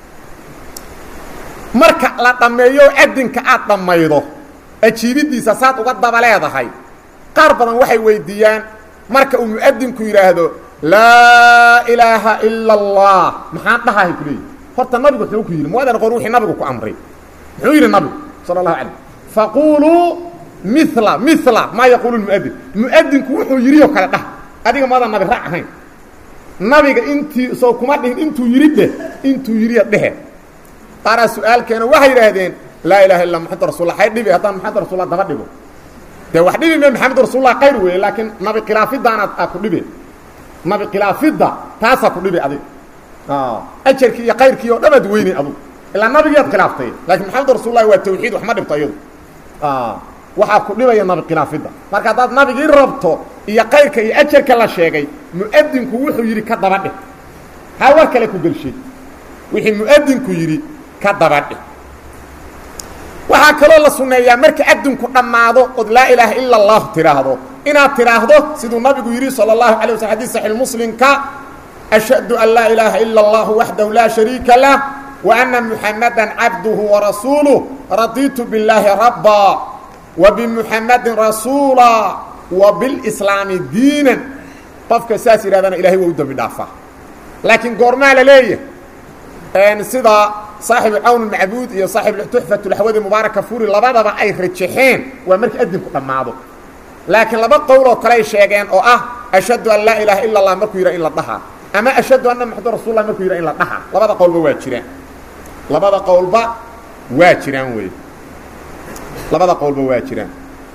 marka la dhammeeyo adinka aad dhammaydo ajiibiddiisa saad uga daba leedahay qaar badan waxay weydiiyaan marka uu mu'adinku yidhaahdo laa ilaaha ila اllah maxaan dhahahay ku leeyihi horta nabigu wuxuu ku yidhi muadan qor wixii nabigu ku amray muxuu yidhi nabigu sala اllahu alay faquuluu mila mila maa yaquulu muadin mu'adinku wuxuu yidhi oo kale dhah adiga maadan nabi raac ahayn nabiga intii soo kuma dhihin intuu yidhi dheh intuu yidhiya dhehe qaaraa su-aalkeena waxay yidhaahdeen laa ilaha illa maxamed rasul hay dhibi haddaan maxamed rasulla daba dhigo dee wax dhibi me maxamed rasulla qayr weeye laakiin nabi khilaafidaanaad aa ku dhibe nabi khilaafidda taasaa ku dhibi adig ajarkii iyo kayrkii oo dhamaad weynay adugu ilaa nabigiiad khilaaftay laakiin maxamed rasullahi waa tawxiid wax ma dhibto iyadu waxaa ku dhibaya nabi khilaafidda marka haddaad nabigii rabto iyo kayrka iyo ajarka la sheegay mu'adinku wuxuu yidhi ka daba dheh haa war kale ku gelshay wixii mu'adinku yidhi ka daba dheh waxaa kaloo la sunneeyaa marka adinku dhammaado ood laa ilaaha ila اllah tidhaahdo inaad tidhaahdo siduu nabigu yidhi salى اllahu alay wasl xadis saxi muslimka ashhadu an laa ilaaha ila اllah waxdahu laa shariika lah wa ana muxamada cabduhu warasuuluh raditu biاllaahi rabba wa bimuxamadin rasuula wa bilslaami diinan qofka saas yidhahdana ilahay waa u dembi dhaafaa laakiin goormaa la leeyahay sida saaxibu cawn macbuud iyo saaxib tuxfat laxwadi mubaaraka furi labadaba ay rajaxeen waa markii adinku dhammaado laakiin laba qowl oo kale ay sheegeen oo ah ashhadu an laa ilaaha ila اllah markuu yidha in la dhahaa ama ashhadu anna maxamed rasul lah markuu yidha in la dhahaa labada qowlba waa jiraan labada qowlba waa jiraan wey labada qowlba waa jiraan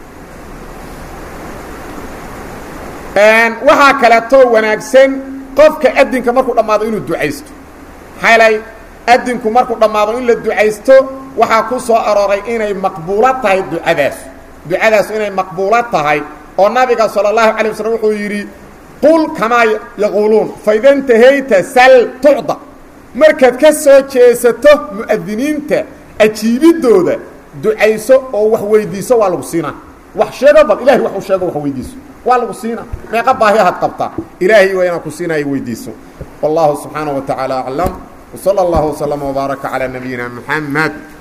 waxaa kaleetoo wanaagsan qofka adinka markuu dhammaado inuu ducaysto xalay adinku markuu dhammaado in la ducaysto waxaa ku soo arooray inay maqbuulo tahay ducadaas ducadaasu inay maqbuulo tahay oo nabiga salى اlahu alay waslm wuxuu yidhi qul kamaa yaquuluun faida ntahayta sal tucda markaad ka soo jeesato mu'adiniinta ajiibidooda ducayso oo wax weydiiso waa lagu siinaa wax sheego bal ilahay wax u sheego wax weydiiso waa lagu siina meeqa baahiyahaad qabtaa ilaahay waa inaan ku siinayo weydiiso wallahu subxaanaه wa taعaalى aclam وصلى الله وسلم وبارك على نبينا محمد